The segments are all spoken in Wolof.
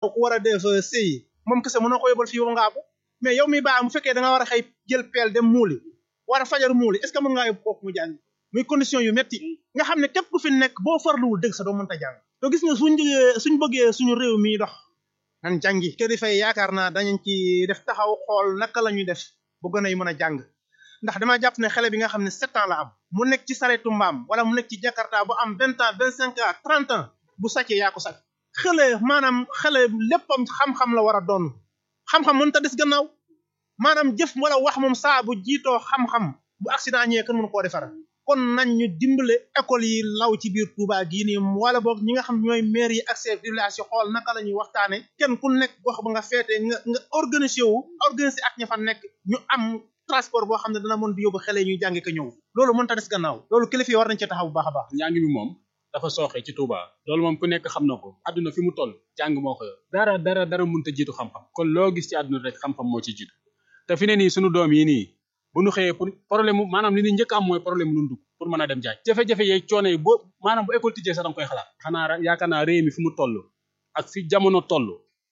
ku war a def sëyi moom kese mënoo ko yóbbal fii ba ngaabu mais yow mi baa mu fekkee da nga war a xëy jël peel dem muuli war a fajar muuli est ce que mën ngaa yóbbu kooku mu jàng muy condition yu metti nga xam ne képp ku fi nekk boo farluwul dëgg sa doo mënta jàng to gis nga suñ suñ bëggee suñu réew mi dox nan jàngi kër yi fay yaakaar naa dañu ci def taxaw xool naka la ñuy def bu gën a mën a jàng ndax dama jàpp ne xale bi nga xam ne sept ans la am mu nekk ci saretu mbaam wala mu nekk ci jakarta bu am vingt ans vingt cinq ans trente ans bu sàccee yaa ko sàcc xale maanaam xale léppam xam-xam la war a doon xam-xam mën ta des gannaaw maanaam jëf wala wax moom saa bu jiitoo xam-xam bu accident ñëwee kenn mënu koo defar kon nañ ñu dimbale école yi law ci biir Touba gii nii wala boog ñi nga xam ñooy maire yi ak chef de village yi xool naka la ñuy waxtaane kenn ku nekk gox ba nga feetee nga nga organiser wu organiser ak ña fa nekk ñu am transport boo xam ne dana mën di yóbbu xale ñuy jàngi ko ñëw loolu mënta des gannaaw loolu kilifa yi war nañ ci taxaw bu baax a baax njàng mi moom dafa sooxe ci Touba loolu moom ku nekk xam na ko àdduna fi mu toll jàng moo ko yor dara dara dara mënta jiitu xam-xam kon loo gis ci àdduna rek xam-xam moo ci jiitu te fi ne nii sunu doom yi nii bu ñu xëyee pour problème mu maanaam li ñu njëkk am mooy problème mu dugg pour mën a dem jaaj jafe-jafe yeeg coono yi boo maanaam bu école tijjee sax da nga koy xalaat xanaa yaakaar naa réew mi fi mu toll ak fi jamono toll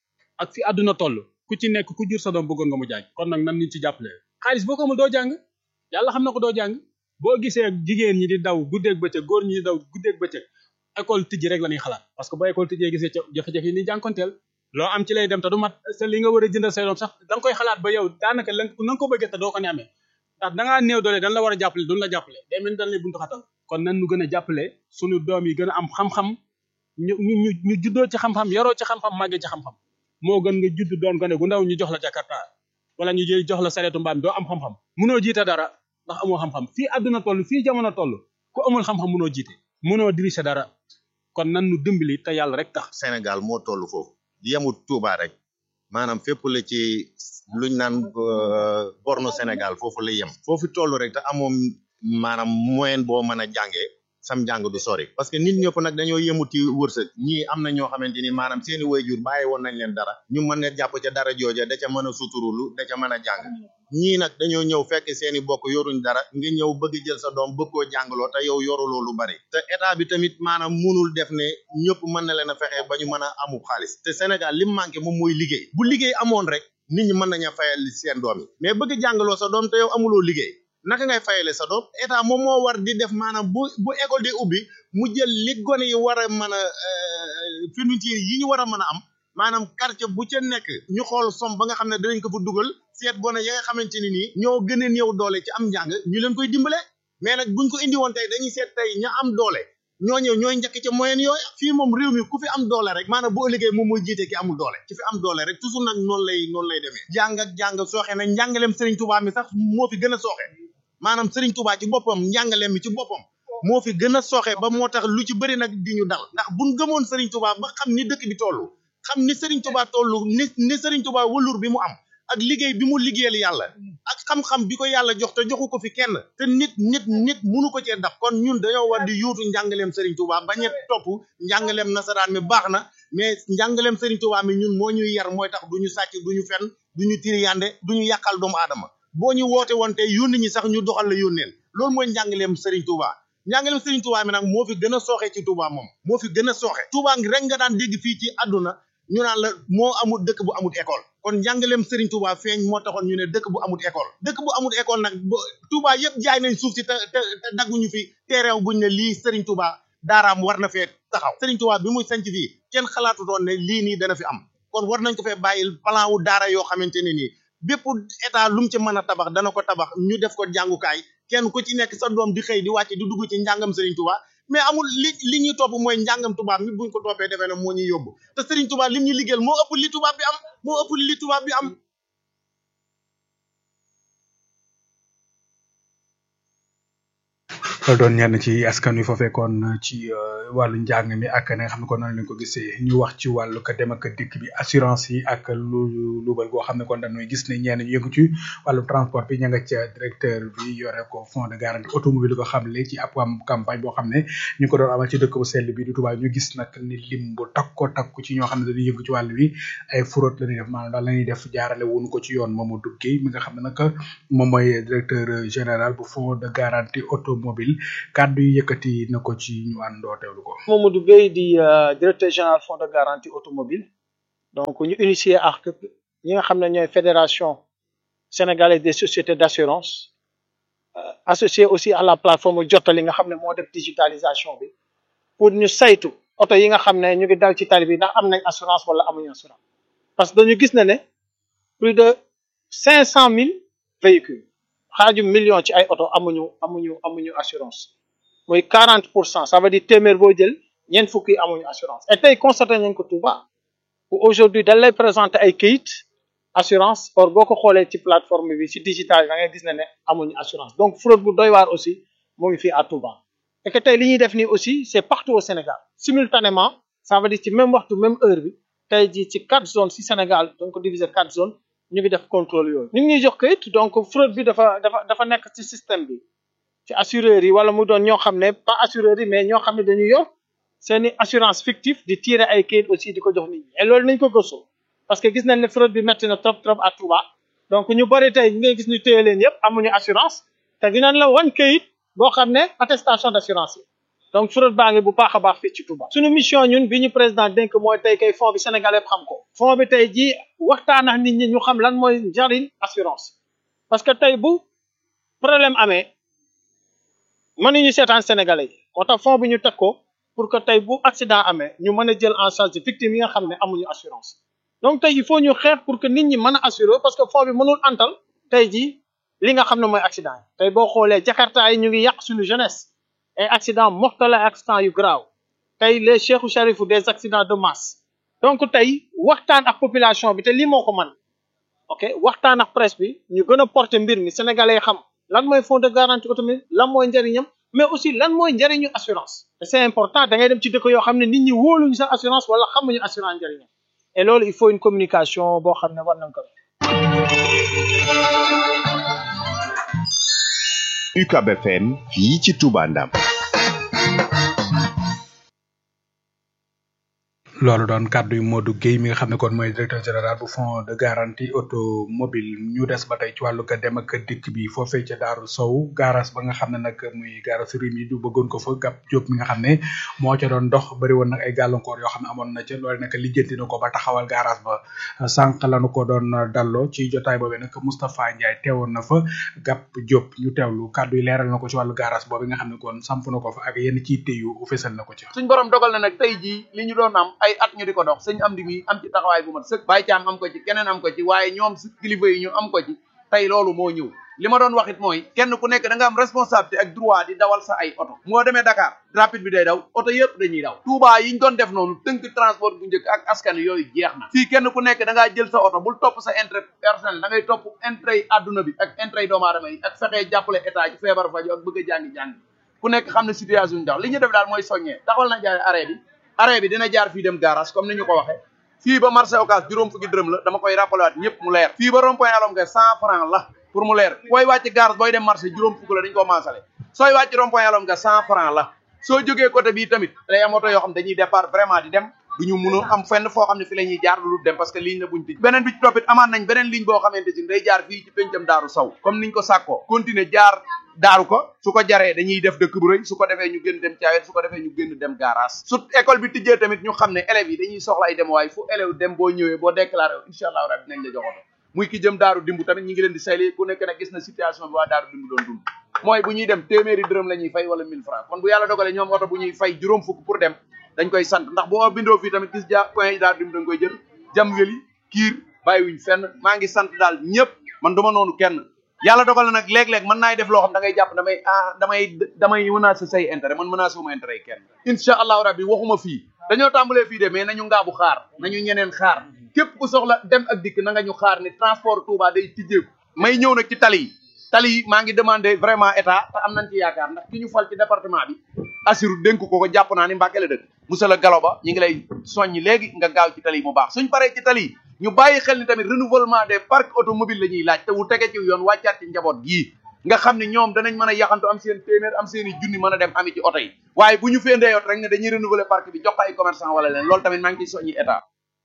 ak fi àdduna toll ku ci nekk ku jur sa doom bëggoon nga mu jaaj kon nag nan ñu ci jàppale xaalis boo ko amul doo jàng yàlla xam na ko doo jàng boo gisee jigéen ñi di daw guddeeg bëccëg góor ñi di daw guddeeg bëccëg école tijji rek la ñuy xalaat parce que boo école tijjee gisee jafe-jafe yi ni jànkonteel loo am ci lay dem te du mat sa li nga war a jëndal say doom sax da nga koy xalaat ba yow daanaka la na nga ko bëggee te doo ko ne amee ndax da ngaa néew doole dañ la war a jàppale duñ la jàppale day mel ni dañ lay buntu xatal kon nan ñu gën a jàppale suñu doom yi gën a am xam-xam ñu ñu ñu juddoo ci xam-xam yaroo ci xam-xam màggee ci xam-xam moo gën nga judd doon gone gu ndaw ñu jox la jakarta wala ñu jël jox la sareetu mbaam doo am xam-xam munoo jiite dara ndax amoo xam-xam fii àdduna toll fii jamono toll ku amul xam-xam munoo jiite munoo diriger dara kon nan nu dimbali te yàlla rek tax Sénégal moo toll foofu yemut Touba rek maanaam fépp la ci luñ naan borno Sénégal foofu la yem foofu toll rek te amoom maanaam moyen boo mën a jàngee sam njàng du sori parce que nit ñëpp nag dañoo yemut ci wërsëg ñii am na ñoo xamante ni maanaam seeni waajur bàyyi woon nañ leen dara ñu mën a jàpp ca dara jooja da ca mën a suturulu da ca mën a jàng ñii nag dañoo ñëw fekk seeni bokk yoruñ dara nga ñëw bëgg jël sa doom bëgg koo jàngaloo te yow yoruloo lu bari te état bi tamit maanaam munul def ne ñëpp mën na leen a fexe ba ñu mën a amu xaalis te Sénégal li mu manqué moom mooy liggéey bu liggéey amoon rek nit ñi mën nañu fayal seen doom yi mais bëgg jàngaloo sa doom te yow amuloo liggéey naka ngay fayale sa doom état moom moo war di def maanaam bu bu école di ubbi mu jël li gone yi war a mën a fourniture yi ñu war a mën a am maanaam quartier bu ca nekk ñu xool som ba nga xam ne dinañ ko fa dugal seet gone ya nga xamante ni nii ñoo gën a néew doole ci am njàng ñu leen koy dimbale mais nag buñ ko indi woon tey dañuy seet tey ña am doole ñoo ñëw ñooy njëkk ci moyen yooyu fii moom réew mi ku fi am doole rek maanaam bu ëllëgee moom mooy jiite ki amul doole ci fi am doole rek toujours nag noonu lay noonu lay demee jàng ak jàng sooxe na njàngaleem Serigne Touba mi sax moo fi gën a sooxe maanaam Serigne Touba ci boppam njàngaleem mi ci boppam moo fi gën a sooxe ba moo tax lu ci bëri nag di ñu dal ndax buñ gëmoon Serigne Touba ba xam ni dëkk bi toll xam ni Serigne Touba toll ni ni Serigne Touba wëlur bi mu am ak liggéey bi mu liggéeyal yàlla ak xam-xam bi ko yàlla jox te joxu ko fi kenn te nit nit nit munu ko cee daf kon ñun dañoo war di yuutu njàngaleem Serigne Touba bañ a topp njàngaleem nasaraan mi baax na mais njàngaleem Serigne Touba mi ñun moo ñuy yar mooy tax du ñu sàcc du ñu fen du ñu tiriyande du ñu yàqal doomu aadama boo ñu woote woon tey yónni ñi sax ñu doxal la yónneen loolu mooy njàngaleem Serigne Touba njàngaleem Serigne Touba mi nag moo fi gën a sooxe ci Touba moom moo fi gën a sooxe Touba ngi rek nga daan dégg fii ci àdduna ñu naan la moo amul dëkk bu amul école kon njàngaleem Serigne Touba feeñ moo taxoon ñu ne dëkk bu amul école dëkk bu amul école nag Touba yëpp jaay nañ suuf si te te te dagguñu fi terrain buñ ne lii Serigne Touba daaraam war na fee taxaw Serigne Touba bi muy sanc fii kenn xalaatu doon ne lii nii dana fi am kon war nañ ko fee bàyyil plan wu daara yoo xamante ne nii bépp état lu mu ci mën a tabax dana ko tabax ñu def ko jàngukaay kenn ku ci nekk sa doom di xëy di wàcc di dugg ci njàngam Serigne Touba mais amul li li ñuy topp mooy njàngam tubaab mi buñ ko toppee defee ne moo ñuy yóbbu te Serigne Touba lim ñu liggéeyal moo ëpp li tubaab bi am moo ëpp li tubaab bi am. loolu doon ñenn ci askan wi fa fekkoon ci wàllu njàng mi ak na nga xam ne kon noonu lañ ko gisee ñu wax ci wàllu ka dem ak dikk bi assurance yi ak lu luubal goo xam ne kon dañuy gis ne ñenn ñu yëngu ci wàllu transport bi ña nga ca directeur bi yore ko fond de garantie automobile ko xam le ci ab am campagne boo xam ne ñu ko doon amal ci dëkk bu sell bi di Touba ñu gis nag ni lim bu takko takku ci ñoo xam ne dañuy yëngu ci wàllu wi ay fraude la ñuy def maanaam daal la ñuy def jaarale wuñu ko ci yoon Mamadou Guèye mi nga xam ne nag moom mooy directeur général bu fond de garantie automobile kàddu yi yëkkati na ko ci ñu àndoo teewlu ko. Mamadou Gueye di directeur général fonds de garantie automobile donc ñu initier ak ñi nga xam ne ñooy fédération sénégalaise des sociétés d'assurance euh, associé aussi à la plateforme jottali nga xam ne moo def digitalisation bi pour ñu saytu oto yi nga xam ne ñu ngi dal ci tali bi ndax am nañ assurance wala amuñu assurance parce que dañu gis na ne plus de cinq cent mille véhicules xaaju million ci ay oto amuñu amuñu amuñu assurance muy quarante pour cent ça veut dire téeméer boo jël ñeent fukki amuñu assurance et tey constaté nañ ko Touba où aujourd'hui dañ lay présenter ay kayit assurance or boo ko xoolee ci plateforme bi ci digital da ngay gis ne ne amuñu assurance donc fraude bu doy waar aussi mu ngi fii à Touba et que tey li ñuy def nii aussi c'est partout au Sénégal simultanément ça veut dire ci même waxtu même heure bi tey jii ci quatre zones ci Sénégal donc diviser quatre zones ñu ngi def contrôle yooyu ñu ngi ñuy jox kayit donc fraude bi dafa dafa dafa nekk ci système bi ci assureurs yi wala mu doon ñoo xam ne pas assureurs yi mais ñoo xam ne dañuy yor seeni assurance fictive di tirer ay kayit aussi di ko jox nit ñi et loolu nañ ko gëstu parce que gis nañ ne fraude bi métti na trop trop à Touba donc ñu bari tey ñu ngay gis ñu téye leen yëpp amuñu assurance te dinañ la wan kayit boo xam ne attestation d'assurance yi donc fraude baa ngi bu baax a baax fii ci Touba. suñu mission ñun bi ñu président dénk mooy tey kay fond bi Sénégal yëpp xam ko fond bi tey jii waxtaan ak nit ñi ñu xam lan mooy njariñ assurance parce que tey bu problème amee mënuñu seetaan Sénégalais yi moo tax fond bi ñu teg ko pour que tey bu accident amee ñu mën a jël en charge victime yi nga xam ne amuñu assurance donc tey il faut ñu xeex pour que nit ñi mën a assurer parce que fond bi mënul antal tey jii li nga xam ne mooy accident yi tey boo xoolee Jakarta yi ñu ngi yàq suñu jeunesse ay accident mortel ay accident yu grave tey les Cheikhou Charifu des accidents de masse donc tey waxtaan ak population bi te lii moo ko man ok waxtaan ak presse bi ñu gën a porter mbir mi sénégalais xam lan mooy fonds de garantie automobile lan mooy njëriñam mais aussi lan mooy njëriñu assurance te c'est important da ngay dem ci dëkk yoo xam ne nit ñi wóoluñu sa assurance wala xamuñu assurance njëriñam et loolu il faut une communication boo xam ne war nañ ko def UCAB FM fii ci Touba Ndam loolu doon kàddu yu Modou Guèye mi nga xam ne kon mooy directeur général bu fonds de garantie automobile ñu des ba tey ci wàllu ka dem ak dikk bi foofee ca Daaru Sow garage ba nga xam ne nag muy garage rim yi du bëggoon ko fa gab Diop mi nga xam ne moo ca doon dox bëri woon nag ay gàllankoor yoo xam ne amoon na ca loolu nag lijjanti na ko ba taxawal garage ba sànq lanu ko doon dalloo ci jotaay boobee nag Moustapha Ndiaye teewoon na fa gab Diop ñu teewlu kàddu yi leeral na ko ci wàllu garage boobu nga xam ne kon samp na ko fa ak yenn ci yu fesal na ko ci suñ borom dogal na nag tey jii li ñu doon am ay at ñu di ko dox sëñ am di mi am ci taxawaay bu mat sëkk bàyyi caam am ko ci keneen am ko ci waaye ñoom si kilifa yi ñu am ko ci tey loolu moo ñëw li ma doon wax it mooy kenn ku nekk da nga am responsabilité ak droit di dawal sa ay oto moo demee Dakar rapide bi day daw oto yëpp dañuy daw Touba yi ñu doon def noonu tënk transport bu njëkk ak askan yooyu jeex na fii kenn ku nekk da ngaa jël sa oto bul topp sa intérêt personnel da ngay topp intérêt yi adduna bi ak intérêt yi doomu aadama yi ak fexee jàppale état ci feebar faju ak bëgg a jàngi-jàngi ku nekk xam ne situation ñu dax li ñu def daal mooy soññee taxawal na jaare arrêt bi arrêt bi dina jaar fii dem garage comme ni ñu ko waxee fii ba marché Ocass juróom fukki dërëm la dama koy rappelé waat ñëpp mu leer fii ba rond point alom nga cent franc la pour mu leer booy wàcc garage booy dem marché juróom fukk la dañu ko maasale sooy wàcc rond point alom nga cent franc la soo jógee côté bii tamit day am oto yoo xam dañuy départ vraiment di dem duñu mun a am fenn foo xam ne fi la ñuy jaar lu dem parce que ligne la buñ tëj beneen bi ci toppit amaat nañ beneen ligne boo xamante si day jaar fii ci pencam daaru saw comme niñ ko sàkkoo continuer jaar daaru ko su ko jaree dañuy def dëkk bu rëy su ko defee ñu gën dem caawet su ko defee ñu gën dem garage su école bi tijjee tamit ñu xam ne élèves yi dañuy soxla ay dem waaye fu élève dem boo ñëwee boo déclaré wu incha allahu rabbi nañ la joxoto muy ki jëm daaru dimbu tamit ñi ngi leen di sayli ku nekk nag gis na situation bi waa daaru dimbu doon dund mooy bu ñuy dem téeméeri dërëm la ñuy fay wala 1000 francs kon bu yàlla dogalee ñoom oto bu ñuy fay juróom fukk pour dem dañ koy sant ndax boo bindoo fii tamit gis ja point yi daaru dimbu dañ koy jël jam weli kiir bàyyiwuñ fenn maa ngi sant daal ñëpp man duma noonu kenn yàlla dogal na nag léeg-léeg mën naay def loo xam da ngay jàpp damay ah damay damay menacé say intérêt man menacé wuma intérêt yi kenn incha allahu rabbi waxuma fii dañoo tàmbalee fii de mais nañu ngaabu xaar nañu ñeneen xaar képp ku soxla dem ak dikk na nga ñu xaar ni transport Touba day tijjeeku may ñëw nag ci tali yi tali yi maa ngi demandé vraiment état te am nañ ci yaakaar ndax ki ñu fal ci département bi assur dénk ko ko jàpp naa ni Mbàkke la dëkk monsieur le Galo Ba ñu ngi lay soññi léegi nga gaaw ci tali yi mu baax suñ paree ci tali yi ñu bàyyi xel ni tamit renouvellement des parcs automobiles la ñuy laaj te wu tege ci yoon wàccaat ci njaboot gii nga xam ne ñoom danañ mën a yaxantu am seen téeméer am seen i junni mën a dem ami ci oto yi waaye bu ñu fendee yoot rek ne dañuy renouveler parc bi jox ko ay commerçant wala leen loolu tamit maa ngi ciy soññi état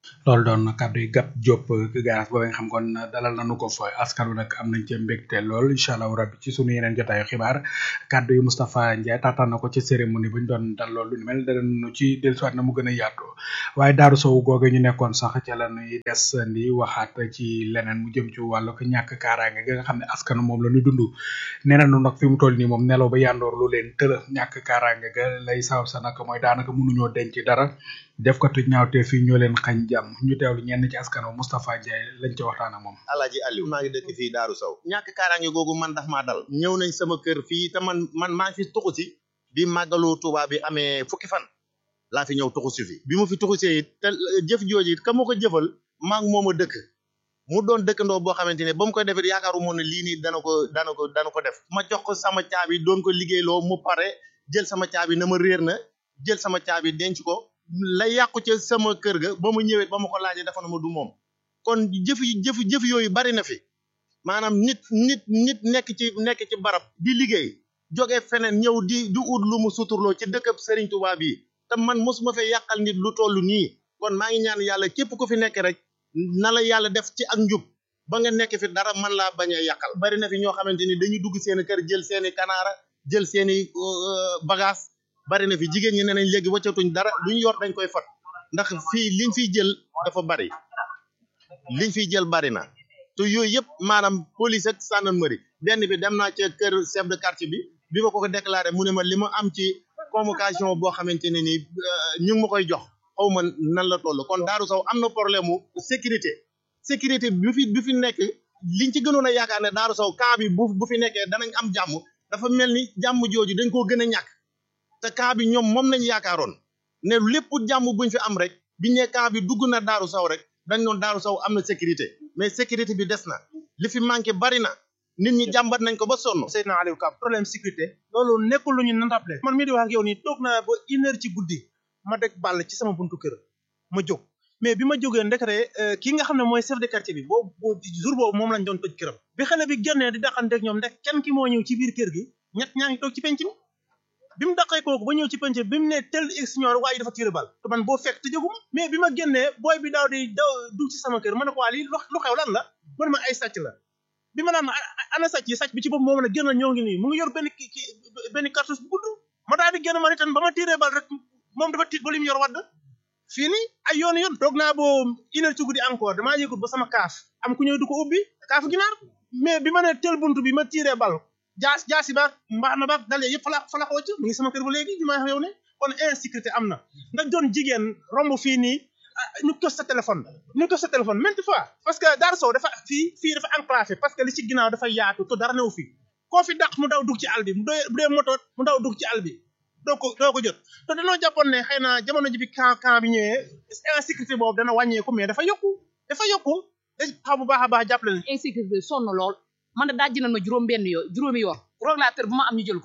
loolu doon kàddu yi gàpp Diop garas boobu nga xam kon dalal nañu ko fa askan wi nag am nañ ci mbégte lool incha allah rabbi ci sunu yeneen jotaayu xibaar kàddu yi Moustapha Ndiaye taataan na ko ci cérémonie bu ñu doon dal loolu lu mel danañu ci dellusiwaat na mu gën a yaatu waaye Daaru Sow googe ñu nekkoon sax ca la ñuy des di waxaat ci leneen mu jëm ci wàllu ko ñàkk kaaraange gi nga xam ne askan moom la ñu dund nee nañu nag fi mu toll nii moom nelaw ba yandoor lu leen tëla ñàkk kaaraange ga lay sabab sa nag mooy daanaka mënuñoo denc dara def ko tuj ñaawte fii ñoo leen xañ jàmm ñu teewlu ñenn ci askan wa Moustapha Ndiaye lañ ci waxtaan ak moom Alaaji Aliou maa ngi dëkk fii Daaru Sow ñàkk kaaraange googu man daf maa dal ñëw nañ sama kër fii te man man maa ngi fi tuxu si bi màggalu Tuubaa bi amee fukki fan laa fi ñëw tuxu si fi bi mu fi tuxu see it te jëf jooju it ka ma ko jëfal maa ngi moom a dëkk mu doon dëkkandoo boo xamante ne ba mu koy defee yaakaaru moon ne lii nii dana ko dana ko dana ko def ma jox ko sama caabi doon ko liggéeyloo mu pare jël sama caabi na ma réer na jël sama caabi denc ko la yàqu ca sama kër ga ba mu ñëwee ba ma ko laajee dafa na ma du moom kon jëf jëf jëf yooyu bari na fi maanaam nit nit nit nekk ci nekk ci barab di liggéey jóge feneen ñëw di di ut lu mu suturloo ci dëkkab Serigne Touba bi te man mosuma fee yàqal nit lu toll nii kon maa ngi ñaan yàlla képp ku fi nekk rek na la yàlla def ci ak njub ba nga nekk fi dara man laa bañ a yàqal bari na fi ñoo xamante ni dañuy dugg seeni kër jël seeni kanaara jël seeni bagage bari na fi jigéen ñi ne nañ léegi wàccatuñ dara luñ yor dañ koy fat ndax fii liñ fiy jël dafa bari liñ fiy jël bari na te yooyu yëpp maanaam police ak gendarmerie benn bi dem naa ca kër chef de quartier bi bi ma ko ko déclaré mu ne ma li ma am ci convocation boo xamante ne ni ñu ngi ma koy jox xaw ma nan la toll kon Daaru Sow am na problème mu sécurité sécurité bi fi bi fi nekk liñ ci gënoon a yaakaar ne Daaru Sow camp bi bu bu fi nekkee danañ am jàmm dafa mel ni jàmm jooju dañ koo gën a ñàkk te camp bi ñoom moom lañ yaakaaroon ne lépp jàmm buñ fi am rek biñ ne camp bi dugg na Daaru Sow rek dañ doon Daaru Sow am na sécurité mais sécurité bi des na li fi manqué bari na nit ñi jàmbat nañ ko ba sonn. Seydina Aliou Ka problème sécurité loolu nekkul lu ñu natable man mii di wax ak yow nii toog naa ba une heure ci guddi ma deg bàll ci sama buntu kër ma jóg mais bi ma jógee ndekete kii nga xam ne mooy chef de quartier bi boobu jour boobu moom lañ doon tëj këram bi xale bi génnee di daqanteeg ñoom ndek kenn ki moo ñëw ci biir kër gi ñett ñaa ngi toog ci penc mi bi mu daqee kooku ba ñëw ci penc bi mu ne tel ignore waaye dafa tiré bal te man boo fekk te jóguma mais bi ma génnee booy bi daaw di daw dugg ci sama kër ma ne ko waa lii lu xew lan la mu ne ma ay sàcc la bi ma naan ana sàcc yi sàcc bi ci bopp moo mën a génn ñoo ngi nii mu ngi yor benn ki benn cartouche bu gudd ma daal di génn ma itam ba ma tiré bal rek moom dafa tiit ba li mu yor wadd fii nii ay yoon yoon toog naa boo une heure ci guddi encore damaa yëgut ba sama kaaf am ku ñëw du ko ubbi kaafu ginaar mais bi ma ne tel buntu bi ma tiré bal jaas jaasi ba mbaax na ba dalee yëpp fala fala ko wàcc mu ngi sama kër ba léegi ñu may wax yow ne kon insécurité am na nga doon jigéen romb fii nii ñu ko sa téléphone ñu ko sa téléphone maintes fois parce que Darou Sow dafa fii fii dafa enclavé parce que li ci ginnaaw dafa yaatu te dara newu fi koo fi dàq mu daw dugg ci àll bi mu doy bu dee moto mu daw dugg ci àll bi doo ko doo ko jot te dañoo jàppoon ne xëy na jamono ji bi camp camp bi ñëwee insécurité boobu dana wàññeeku mais dafa yokku dafa yokku da xam bu baax a baax jàppale leen insécurité sonn lool man de dajji nañ ma juróom benn yoo juróomi yoon régulateur bu ma am ñu jël ko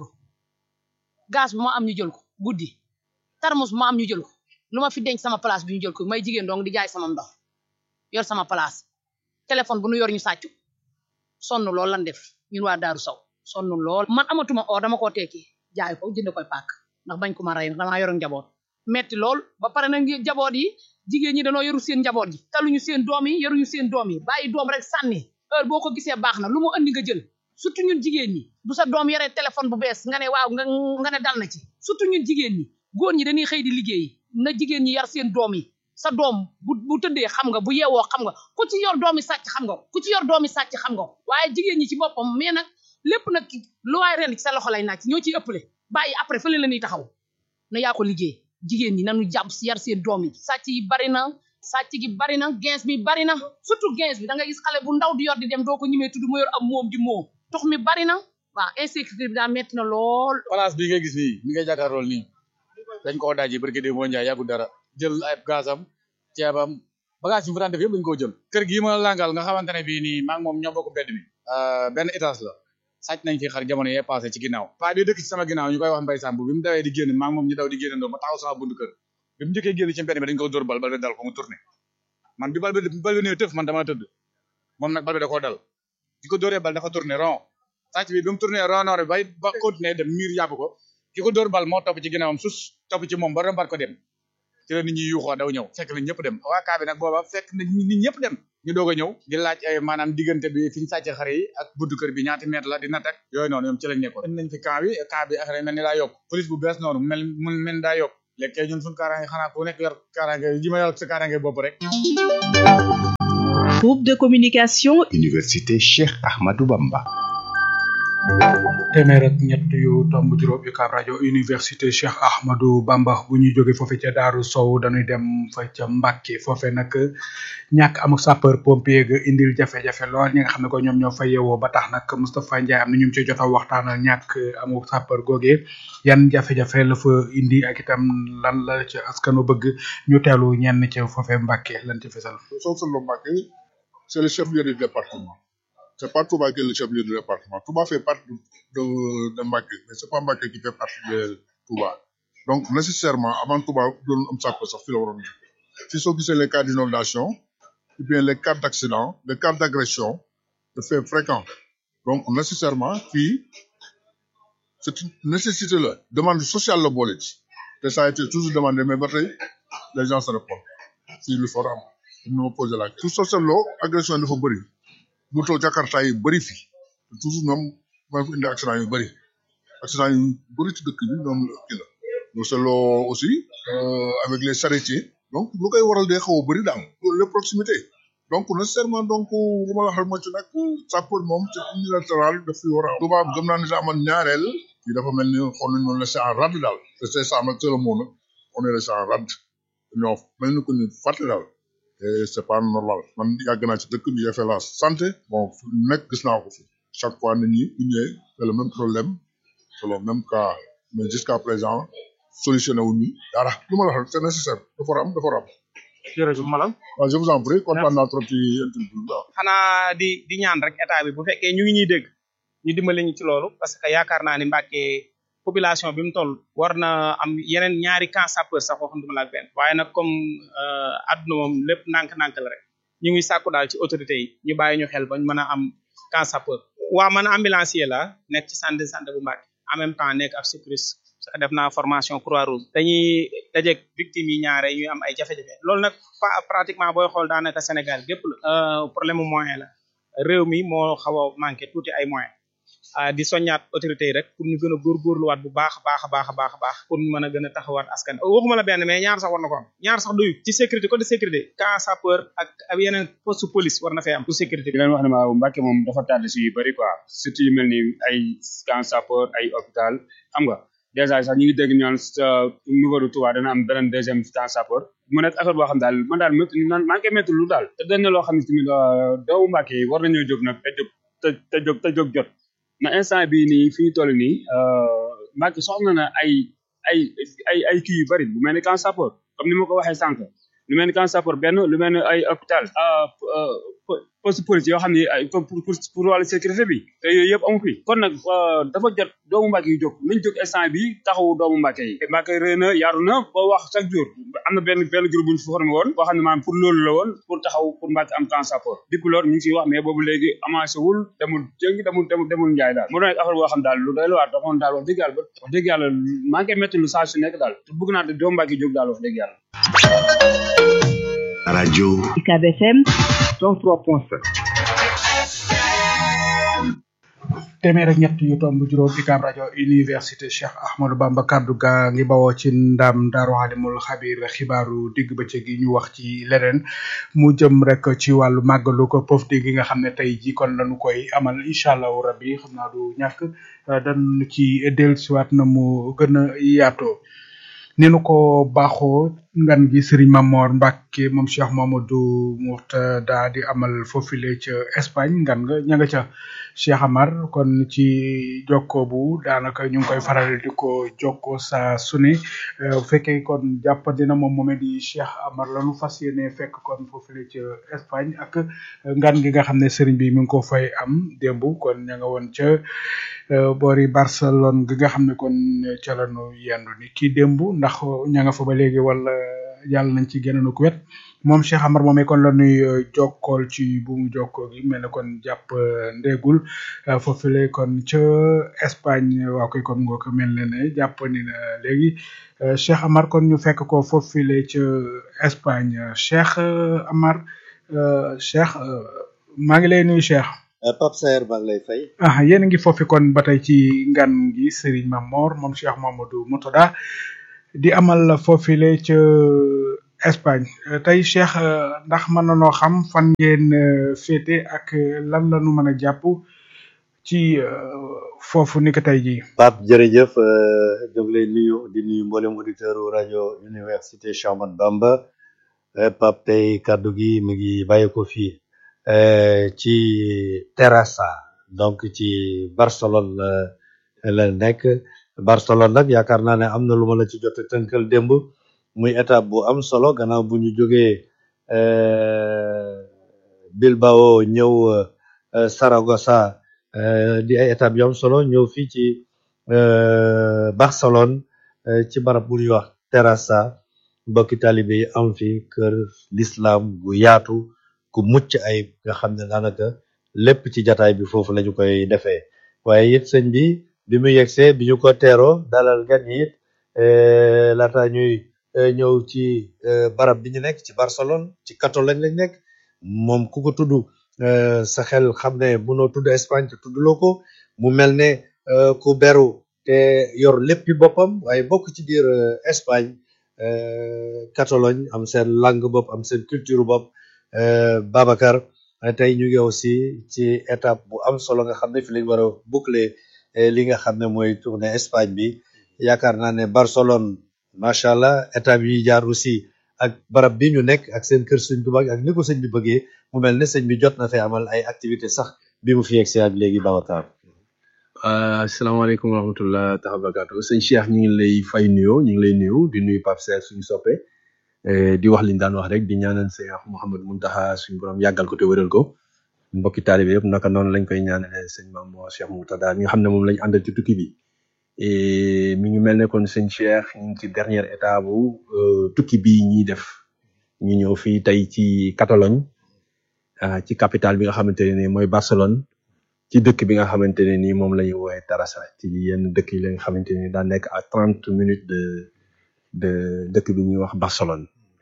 gaz bu ma am ñu jël ko guddi tarmus bu ma am ñu jël ko lu ma fi denc sama place bi ñu jël ko may jigéen dong di jaay sama ndox yor sama place téléphone bu nu yor ñu sàccu sonn lool lan def ñun waa Daaru Sow sonn lool man amatuma or dama koo tekki jaay ko jënd koy pàkk ndax bañ ko ma rey damaa yor njaboot metti lool ba pare nag njaboot yi jigéen ñi dañoo yoru seen njaboot yi taluñu seen doom yi yoruñu seen doom yi bàyyi doom rek sànni heure boo ko gisee baax na lu mu andi nga jël surtout ñun jigéen ñi bu sa doom yoree téléphone bu bees nga ne waaw nga nga ne dal na ci surtout ñun jigéen ñi góor ñi dañuy xëy di liggéey na jigéen ñi yar seen doom yi sa doom bu bu tëddee xam nga bu yeewoo xam nga ku ci yor doomi sàcc xam nga ku ci yor doomi sàcc xam nga waaye jigéen ñi ci boppam mais nag lépp nag lu waay ren ci sa loxo lay naaj ñoo ciy ëppale bàyyi après fële la ñuy taxaw na yaa ko liggéey jigéen ñi nañu jàpp si yar seen doom yi sàcc yi bari na sàcc gi bari na gens bi bari na surtout gens bi da nga gis xale bu ndaw di yor di dem doo ko ñimee tudd mu yor am moom di moom tux mi bari na waaw insécurité bi daa metti na lool place bi nga gis nii mi ngay jàkkaarlool nii dañ koo daaji barki dé moo njaay yàggul dara jël ay gaasam ceebam bagage yi mu fa daan def yëpp dañ koo jël kër gii ma langal nga xamante ne bii nii maa ngi moom ñoo bokk mbedd mi benn étage la sàcc nañ fi xar jamono yee passé ci ginnaaw paa bi dëkk ci sama ginnaaw ñu koy wax mbay sàmb bi mu dawee di génn maa ngi moom ñu daw di génnandoo ma taxaw sama buntu kër bi mu njëkkee génn ci mbedd mi dañ ko dóor bal bal bi dal ko mu tourné man bi bal bi bal bi ñëwee tëf man dama tëdd moom nag bal bi da koo dal di ko dóoree bal dafa tourné rond sàcc bi bi mu tourné rond nord bi bay ba continuer dem miir yàpp ko ki ko dóor bal moo topp ci ginnaawam sus topp ci moom ba rombaat ko dem ci la nit ñi yuuxoo daw ñëw fekk na ñëpp dem waa kaa bi nag booba fekk na nit ñëpp dem ñu doog a ñëw di laaj ay maanaam diggante bi fi ñu sàcce xare yi ak buntu kër bi ñaati mètre la di natt ak yooyu noonu ñoom ci lañ nekkoon indi nañ fi camp bi camp bi affaire yi mel ni daa yokk police bu bees noonu mel mu mel ni daa yokk léegi kay ñun suñu kaaraange xanaa ku nekk yor kaaraange ji ma yor sa kaaraange bopp rek Groupe de communication Université Cheikh Ahmadou Bamba. téeméer ak ñett yu tomb juróom UCAB rajo université Cheikh Ahmadou Bamba bu ñuy jóge foofe ca Daaru Sow dañuy dem fa ca Mbàkke foofe nag ñàkk amuk sapeur pompier ga indil jafe-jafe lool ñi nga xam ne ko ñoom ñoo fa yeewoo ba tax nag Moustapha Ndiaye am na ñu ci jot a waxtaanal ñàkk amuk sapeur googee yan jafe-jafe la fa indi ak itam lan la ca askanu bëgg ñu teelu ñenn ca foofe Mbàkke lan ci fesal soo seetloo Mbàkke c'est le chef-lieu du département c'est pas Touba qui est le chef-lieu du département Touba fait partie de de Mbacké mais c'est pas Mbacké qui fait partie de Touba donc nécessairement avant Touba doon am sàpp sax fi la waroon si soo gisee les cas d'inondation ou bien les cas d'accident les cas d'agression de faits fréquents donc nécessairement fii c'est une nécessité la demande sociale la boole ci te ça a été toujours demandé mais ba tey les gens se répondent fii lu for am ñu ma posé la tout seetloo agression yi dafa bëri moto jakarta yi bëri fi toujours ñoom mooy fi indi accident yu bëri accident yu bëri ci dëkk bi ñoom kii la ñu seetloo aussi avec les charretiers donc lu koy waral day xaw a bëri daal les proximités donc nécessairement donc lu ma la wax rek moo ci nag sapeur moom c'est unilatéral daf fi war a am tubaab gëm naa ne daa amoon ñaareel fii dafa mel ni xool nañ noonu laissé en rade daal te c'est ça nag c'est le mot nag on est laissé en rade ñoo mel ni ko ni fàtte daal et c'est pas normal man yàgg naa ci dëkk bi j'ai fait la santé bon fu nekk gis naa ko fi chaque fois nit ñi bu ñëwee c'est le même problème c'est le même cas mais jusqu'à présent solutionné wuñu dara lu ma la wax c'est nécessaire dafa war a am dafa war a am jërëjëf Malang waaw je vous en prie kontaan naa trop ci interview bi xanaa di di ñaan rek état bi bu fekkee ñu ngi ñuy dégg ñu dimbali ñu ci loolu parce que yaakaar naa ni Mbàkke population bi mu toll war na am yeneen ñaari camp sapeur sax waxanduma la ak benn waaye nag comme adduna moom lépp nànk-nànk la rek ñu ngi sàkku daal ci autorité yi ñu bàyyi ñu xel bañ mën a am camp sapeur waa man ambulancier la nekk ci centre de santé bu Mbàkke en même temps nekk ab sécuriste parce que def naa formation croix rouge dañuy dajeeg victimes yi ñaare ñuy am ay jafe-jafe loolu nag pratiquement booy xool daanaka Sénégal gépp la problème mu moyen la réew mi moo xaw a manqué tuuti ay moyens di soññaat autorité yi rek pour ñu gën a góorgóorluwaat bu baax a baax a baax a baax a baax pour ñu mën a gën a taxawaat askan waxuma la benn mais ñaar sax war na ko am ñaar sax doyu ci sécurité côté sécurité camp sapeur ak ak yeneen poste police war na fay am pour sécurité di leen wax ne ma Mbàkke moom dafa tardé si yu bëri quoi surtout yu mel ni ay camp sapeur ay hôpital xam nga dèjà sax ñu ngi dégg ñaan niveau de Touba dana am beneen deuxième camp sapeur mu nekk affaire boo xam daal man daal métti man maa ngi koy métti lu daal te dañ ne loo xam ne tamit doomu Mbàkke yi war nañoo jóg nag te jóg te te jóg te jóg jot na instant bii nii fi ñu toll nii Mbàkke soxla na ay ay ay ay kii yu bëri bu mel ni camp sapeur comme ni ma ko waxee sànq lu mel ni camp sapeur benn lu mel ni ay hôpital poste police yoo xam ne ay pour pour pour wàllu sécurité bi te yooyu yëpp amu fi kon nag dafa jot doomu Mbàkke yi jóg nañ jóg instant bi taxawu doomu Mbàkke yi Mbàkke rëy na yaru na ba wax chaque jour am na benn benn groupe bu ñu fi formé woon boo xam ne maanaam pour loolu la woon pour taxaw pour Mbàkke am camp sapeur depuis loolu ñu ngi siy wax mais boobu léegi avancé wul demul jëngi demul demul demul njaay daal mu doon affaire boo xam daal lu doy la waar taxoon daal wax dëgg yàlla ba wax dëgg yàlla maa ngi koy métti lu saa su nekk daal te bëgg naa te doomu Mbàkke jóg daal wax dëgg yàlla radio UCAB FM 103.7 téeméer ak ñett yu tomb juróom UCAB rajo université Cheikh Ahmadou Bamba kaddu gaa ngi bawoo ci ndam Daaru Alimul Xabir xibaaru digg bëccëg gi ñu wax ci leneen mu jëm rek ci wàllu màggalu ko pofti gi nga xam ne tey ji kon lañu koy amal incha allahu rabbi xam naa du ñàkk dañ ci dellusiwaat na mu gën a yaatoo ni nu ko baaxoo ngan gi Serigne Mamor Mbacke moom Cheikh Mamadou Mourtada di amal foofile ca Espagne ngan nga ña nga ca Cheikh Amar kon ci jokko bu daanaka ñu ngi koy faral di ko jokko saa su ne bu fekkee kon jàppandi na moom moomee di Cheikh Amar lañu fas yéene fekk kon foofile ca Espagne ak ngan gi nga xam ne Serigne bi mi ngi ko fay am démb kon ña nga woon ca boori Barcelone gi nga xam ne kon ca lañu yendu ni kii démb ndax ña nga fa ba léegi wala yàlla nañ ci génn ku wet moom Cheikh Amar moomee kon la nuy jokkool ci bu mu jokkoo gi mel ne kon jàpp ndéegul foofule kon ca Espagne waa koy kon ngoo ko mel ne ne jàpp ni na léegi Cheikh Amar kon ñu fekk ko foofule ca Espagne Cheikh Amar Cheikh maa ngi lay nuyu Cheikh. Pape Saer maa ngi lay fay. ah yéen a ngi foofi kon ba tey ci ngan gi Serigne Mamor moom Cheikh Mamadou Moutada di amal foofile ca Espagne tey Cheikh ndax mën na noo xam fan ngeen féete ak lan la nu mën a jàpp ci foofu ni ko tey jii. Pape jërëjëf ñu ngi lay nuyu di nuyu mboolem auditeur rajo Université Cheikh Ahmadou Bamba Pape tey kaddu gi mi ngi bàyyi ko fii. ci Terrassa donc ci Barcelone la la nekk Barcelone nag yaakaar naa ne am na lu ma la ci jot a tënkal démb muy étape bu am solo gannaaw bu ñu jógee Bilbao ñëw Saragossa di ay étape yu am solo ñëw fii ci Barcelone ci barab bu ñuy wax Terrassa mbokki taalibe yi am fi kër l'islam bu yaatu ku mucc ay nga xam ne daanaka lépp ci jataay bi foofu lañu koy defee waaye it sëñ bi bi mu yegsee bi ñu ko teeroo dalal gan yi it laata ñuy ñëw ci barab bi ñu nekk ci Barcelone ci Catalogne lañ nekk moom ku ko tudd sa xel xam ne mënoo tudd Espagne te tuddloo ko mu mel ne ku beru te yor léppi boppam waaye bokk ci biir Espagne Catalogne am seen langue bopp am seen culture bopp Babacar tey ñu ngi aussi ci étape bu am solo nga xam ne fi lañ war a boucler li nga xam ne mooy tournée Espagne bi yaakaar naa ne Barcelone macha allah étape yi jaar aussi ak barab bi ñu nekk ak seen kër sëñ bu mag ak ni ko sëñ bi bëggee mu mel ne sëñ bi jot na fee amal ay activité sax bi mu fi yegsee ak léegi Babacar. asalaamaaleykum wa rahmatullah taala barakaatu sëñ Cheikh ñu ngi lay fay nuyoo ñu ngi lay nuyu di nuyu Pape Serre suñu soppe di wax liñ daan wax rek di ñaanal Cheikh Mouhamed Mountakha suñu borom yàggal ko te wéral ko mbokki taalibe yëpp naka noonu lañ koy ñaanale sëñ Mame Mor Cheikh Moutada mi nga xam ne moom lañ àndal ci tukki bi mi ngi mel ne kon sëñ Cheikh ñu ngi ci dernière étape bu tukki bi ñuy def ñu ñëw fii tey ci Catalogne ci capitale bi nga xamante ne nii mooy Barcelone ci dëkk bi nga xamante ne nii moom la ñuy woowee Terrassa ci yenn dëkk yi la nga xamante ne daa nekk à trente minutes de de dëkk bi ñuy wax Barcelone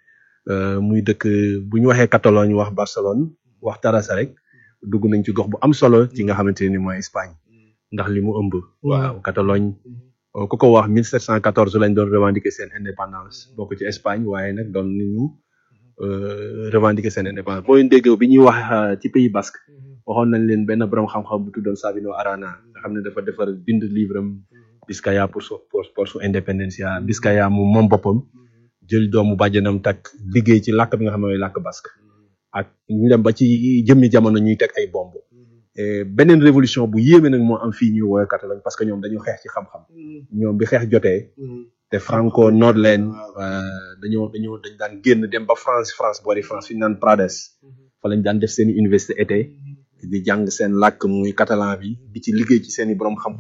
muy dëkk bu ñu waxee Catalogne wax Barcelone wax Terrassa rek dugg nañ ci gox bu am solo ci nga xamante ne nii mooy Espagne ndax li mu ëmb. waaw Catalogne ku ko wax 1714 lañ doon revendiquer seen indépendance bokk ci Espagne waaye nag doon nañu revendiquer seen indépendance booy dégg bi ñuy wax ci Pays Basque. waxoon nañ leen benn borom xam-xam bu tuddoon Sabino Arana nga xam ne dafa defar bind livre am Biscaya pour su pour su independencia Biscaya mu moom boppam jël doomu bàjjanam takk liggéey ci làkk bi nga xam ne mooy làkk basque ak ñu dem ba ci jëmmi jamono ñuy teg ay bomb beneen révolution bu yéeme nag moo am fii ñuy woowee Catalogne parce que ñoom dañu xeex ci xam-xam ñoom bi xeex jotee te Franco noot leen dañoo dañoo dañ daan génn dem ba France France boori France fi ñu naan Prades fa lañ daan def seen université été di jàng seen làkk muy catalan bi di ci liggéey ci seen i borom xam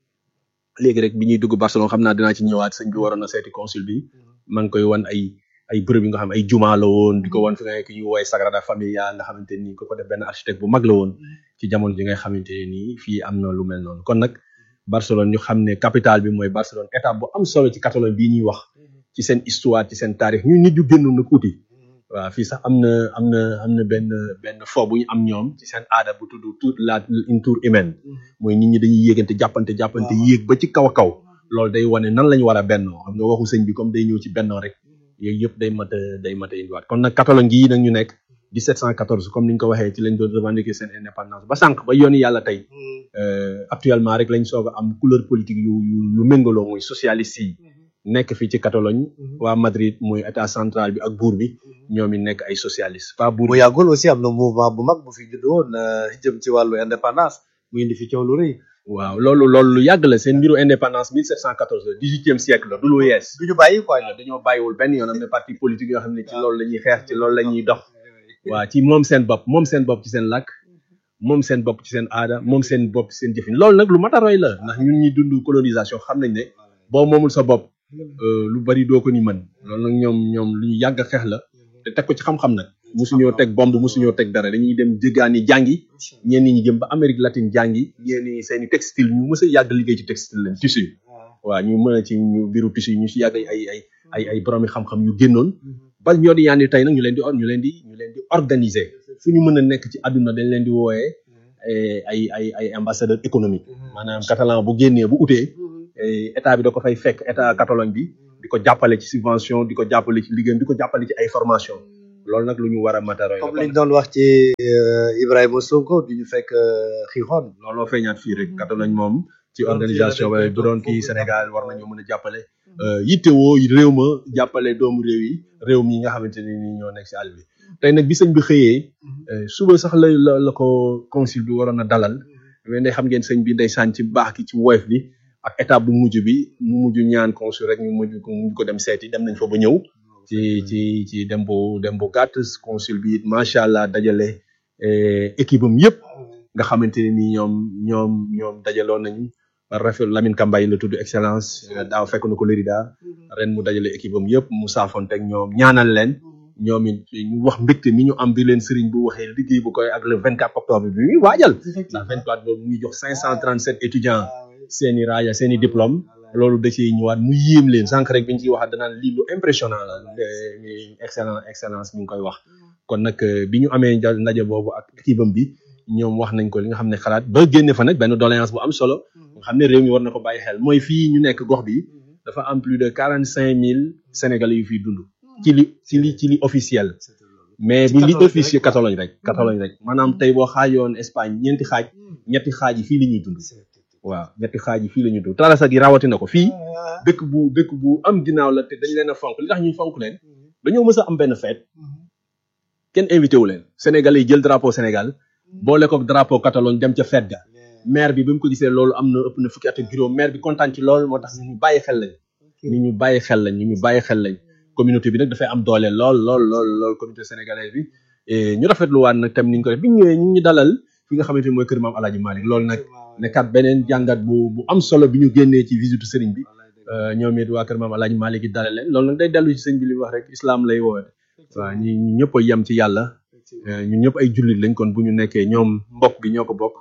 léegi rek bi ñuy dugg Barcelone xam naa dinaa ci ñëwaat sëñ bi waroon na seeti consul bi maa ngi koy wan ay ay bërëb yi nga xam ay juma la woon di ko wan fi nga nekk ñu woowee Sagrada Familia nga xamante ni ko ko def benn architecte bu mag la woon ci jamono ji nga xamante ne nii fii am na lu mel noonu kon nag Barcelone ñu xam ne capitale bi mooy Barcelone étape bu am solo ci Catalogne bii ñuy wax ci seen histoire ci seen taarix ñu nit ñu génn nag uti waaw fii sax am na am na am na benn benn fo bu ñu am ñoom ci seen aada bu tudd tour la une tour humaine mooy nit ñi dañuy yéegante jàppante jàppante yéeg ba ci kaw a kaw loolu day wane nan lañu war a bennoo xam nga waxu sëñ bi comme day ñëw ci bennoo rek yooyu yëpp day mat a day mat a indiwaat kon nag Catalogne gii nag ñu nekk 1714 comme ni ñu ko waxee ci lañ doon revendiquer seen indépendance ba sànq ba yooni yàlla tey actuellement rek lañ soog a am couleur politique yu yu yu méngaloo muy socialiste yi nekk fii ci Catalogne waa Madrid muy état central bi ak buur bi ñoom it nekk ay socialiste pas buur bu yàggul aussi am na mouvement bu mag bu fi judd woon jëm ci wàllu indépendance mu indi fi coow lu rëy waaw loolu loolu lu yàgg la seen mbiru indépendance 1714 la dix-huitième siècle la du lu yees du ñu bàyyi quoi dañoo bàyyiwul benn yoon am na parti politique yoo xam ne ci loolu la ñuy xeex ci loolu la ñuy dox waaw ci moom seen bopp moom seen bopp ci seen làkk moom seen bopp ci seen aada moom seen bopp ci seen jëfin loolu nag lu mat a roy la ndax ñun ñi dund colonisation xam nañ ne boo moomul sa bopp euh, lu bari doo ko ni mën loolu nag ñoom ñoom lu ñu yàgg a xeex la te teg ko ci xam-xam nag musuñoo teg bombe musuñoo teg dara dañuy dem jëggaani jàngi ñenn ñi jëm ba Amérique latine jàngi ñenn ñi seeni textile ñu mës a yàgg liggéey ci textile leen tissu waaw ñu mën a ci ñu biiru tissu yi ñu si yàgg ay ay ay ay ay boroomi xam-xam yu génnoon ba ñoo di yaandi tey nag ñu leen di or ñu leen di ñu leen di organiser fu ñu mën a nekk ci àdduna dañ leen di wooyee eh, ay ay ay ambassadeur économique maanaam catalan bu génnee bu utee eh, état bi da ko fay fekk état Catalogne bi di ko jàppale ci subvention di ko jàppale ci liggéeyam di ko jàppale ci ay formation loolu nag lu ñu war a mataroy comme liñ doon wax ci euh, Ibrahima Sonko du ñu fekk euh, xiixoon looloo feeñaat fii rek Catalogne moom ci organisation ba bu doon kii Sénégal war nañoo mën a jàppale yittewoo réew ma jàppale doomu réew yi réew mi nga xamante ne ni ñoo nekk si àll bi tey nag bi sëñ bi xëyee eh, suba sax la la la ko consul bi waroon a dalal mais ndey xam ngeen sëñ bi ndeysaan ci baax ki ci woyof bi ak étape bu mujj bi mu mujj ñaan consul rek ñu mujj ko mujj ko dem seeti dem nañ fa ba ñëw ci ci ci dem bu dem bu gàtt consul bi it macha allah dajale eh, équipe am yëpp nga xamante ne ni ñoom ñoom ñoom dajaloon nañu rafet Lamine Kambay la tudd excellence daaw fekk na ko Lérida ren mu dajale équipe am yëpp mu saafonteeg ñoom ñaanal leen ñoom it ñu wax mbégte mi ñu am bi leen sëriñ bu waxee liggéey bu koy ak le 24 octobre bi muy waajal la 24 boobu mu ngi jox 537 étudiants seeni raaya seeni diplôme loolu da ciy ñëwaat mu yéem leen sànq rek bi ñu ciy waxaat danaan lii lu impressionnant la de- excellent excellence mi ngi koy wax kon nag euh, bi ñu amee nja- ndaje boobu ak équipe am bi ñoom wax nañ ko li nga xam ne xalaat ba génne fa nag benn doléance bu am solo nga xam ne réew mi war na ko bàyyi xel mooy fii ñu nekk gox bi dafa am plus de quarante cinq mille sénégalais yu fiy dund ci li ci li ci li officiel mais bu li officiel Catalogne rek Catalogne rek maanaam tey boo xaajoon Espagne ñeenti xaaj ñetti xaaj yi fii la ñuy dund waaw ñetti xaaj yi fii la ñuy dund Tarasa gi rawatina ko fii dëkk bu dëkk bu am ginnaaw la te dañ leen a fonk li tax ñuy fonk leen dañoo mës a am benn fête kenn invité wu leen Sénégalais yi jël drapeau Sénégal boole ko drapeau Catalogne dem ca fête ga maire bi bi mu ko gisee loolu am na ëpp na fukki at ak juróom maire bi kontaan ci lool moo tax ñu ñu bàyyi xel lañ ñu ñu bàyyi xel lañ ñu ñu bàyyi xel lañ communauté bi nag dafay am doole lool lool lool lool communauté sénégalaise bi et ñu rafetlu waat nag tam niñ ko def bi ñu ñëwee ñu ngi dalal fi nga xamante ni mooy kër maam Alaaji Malick loolu nag nekkat beneen jàngat bu bu am solo bi ñu génnee ci visite sëriñ bi ñoom it waa kër maam Alaaji Malick it dalal leen loolu nag day dellu ci sëñ bi li mu wax rek islam lay woote waaw ñi ñu ñëpp a yem ci yàlla ñun ñëpp ay jullit lañ kon bu ñu nekkee ñoom mbokk gi ñoo ko bokk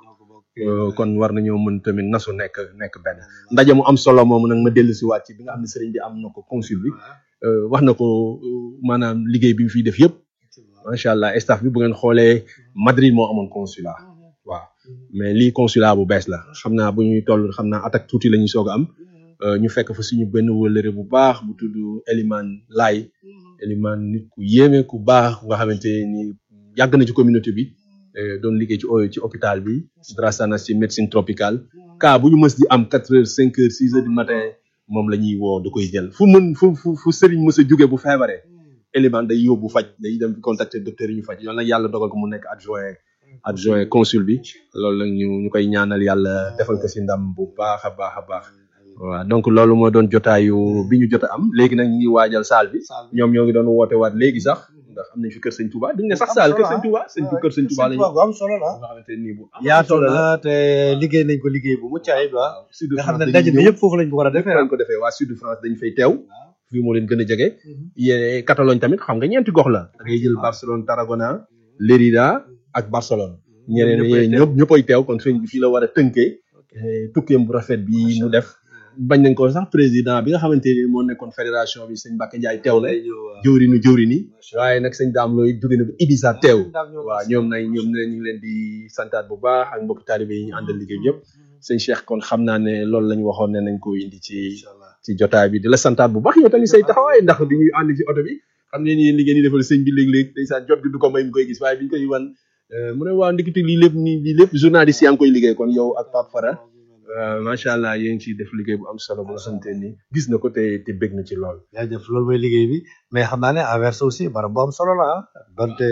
kon war nañoo mën tamit nasu nekk nekk benn ndaje mu am solo moomu nag ma dellu si waat ci bi nga xam ne sëriñ bi am na ko consul bi wax na ko maanaam liggéey bi mu fiy def yëpp macha allah staff bi bu ngeen xoolee Madrid moo amoon consulat waaw mais lii consulat bu bees la xam naa bu ñuy toll xam naa attaque tuuti la ñuy soog a am ñu fekk fa suñu benn wëllëre bu baax bu tudd Eliman Laay Eliman nit ku yéeme ku baax nga xamante ni yàgg na ci communauté bi doon liggéey ci ci hôpital bi Drassana ci médecine tropicale cas bu ñu mës di am quatre heures cinq heures six heures du matin moom la ñuy woo da koy jël fu mën fu fu fu sëriñ mës a jóge bu feebaree élément day yóbbu faj day dem contacter docteur yi ñu faj yoon nag yàlla dogal ko mu nekk adjoint adjoint consul bi loolu nag ñu ñu koy ñaanal yàlla defal ko si ndam bu baax a baax a baax waaw donc loolu moo doon jotaayu bi ñu jot a am léegi nag ñu ngi waajal saal bi ñoom ñoo ngi doon woote waat léegi sax ndax am nañ fi kër sëñ Touba duñ ne sax saal kër sëñ Touba sëñ kër sëñ Touba lañu bu am solo la nga xamante ni bu am yaatu solo la na te liggéey nañ ko liggéey bu mucc ayib waaw sud nga xam France ne dañuy daje bi ñëw. yëpp foofu lañ ko war a defee lañ ko defee waa sud France dañu fay teew fii moo leen gën a jege yéen Catalogne tamit xam nga ñeenti gox la da ngay jël Barcelone Tarragona Lérida ak Barcelone ñeneen ñi ñëpp ñëppay teew kon sëñ bi fii la war a tënkee eh, tukkeem bu rafet bi mu def bañ nañ ko sax président bi nga xamante ni moo nekkoon fédération bi sëñ Mbacke Ndiaye teew la jëwrinu jëwrini waaye nag sëñ daam looy jóge na ba Ibiza teew waaw ñoom nay ñoom ne ñu ngi leen di santaat bu baax ak mbokki taalibe yi ñu àndal liggéey bi yëpp sëñ Cheikh kon xam naa ne loolu la ñu waxoon ne nañ ko indi ci ci jotaay bi di la santaat bu baax yow tamit say taxawaay ndax di ñuy ànd ci oto bi xam ne yéen liggéey ni defal sëñ bi léeg-léeg ndeysaan jot gi du ko may mu koy gis waaye bi ñu koy wan euh, mu ne waaw ndikiti lii lépp nii lii lépp journaliste yaa ngi koy liggéey kon yow ak Pape Fara euh, macha allah yéen ciy def liggéey bu am solo bu nga xamante ni gis na ko te te bég na ci lool jaajëf loolu mooy liggéey bi mais xam naa ne Anvers aussi barab bu am solo la ah donte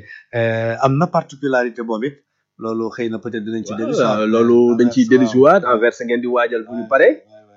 euh, am na particularité boobu it loolu xëy na peut-être dinañ ci dellu waaw loolu dañ ciy dellusiwaat Anvers ngeen di waajal bu ñu pare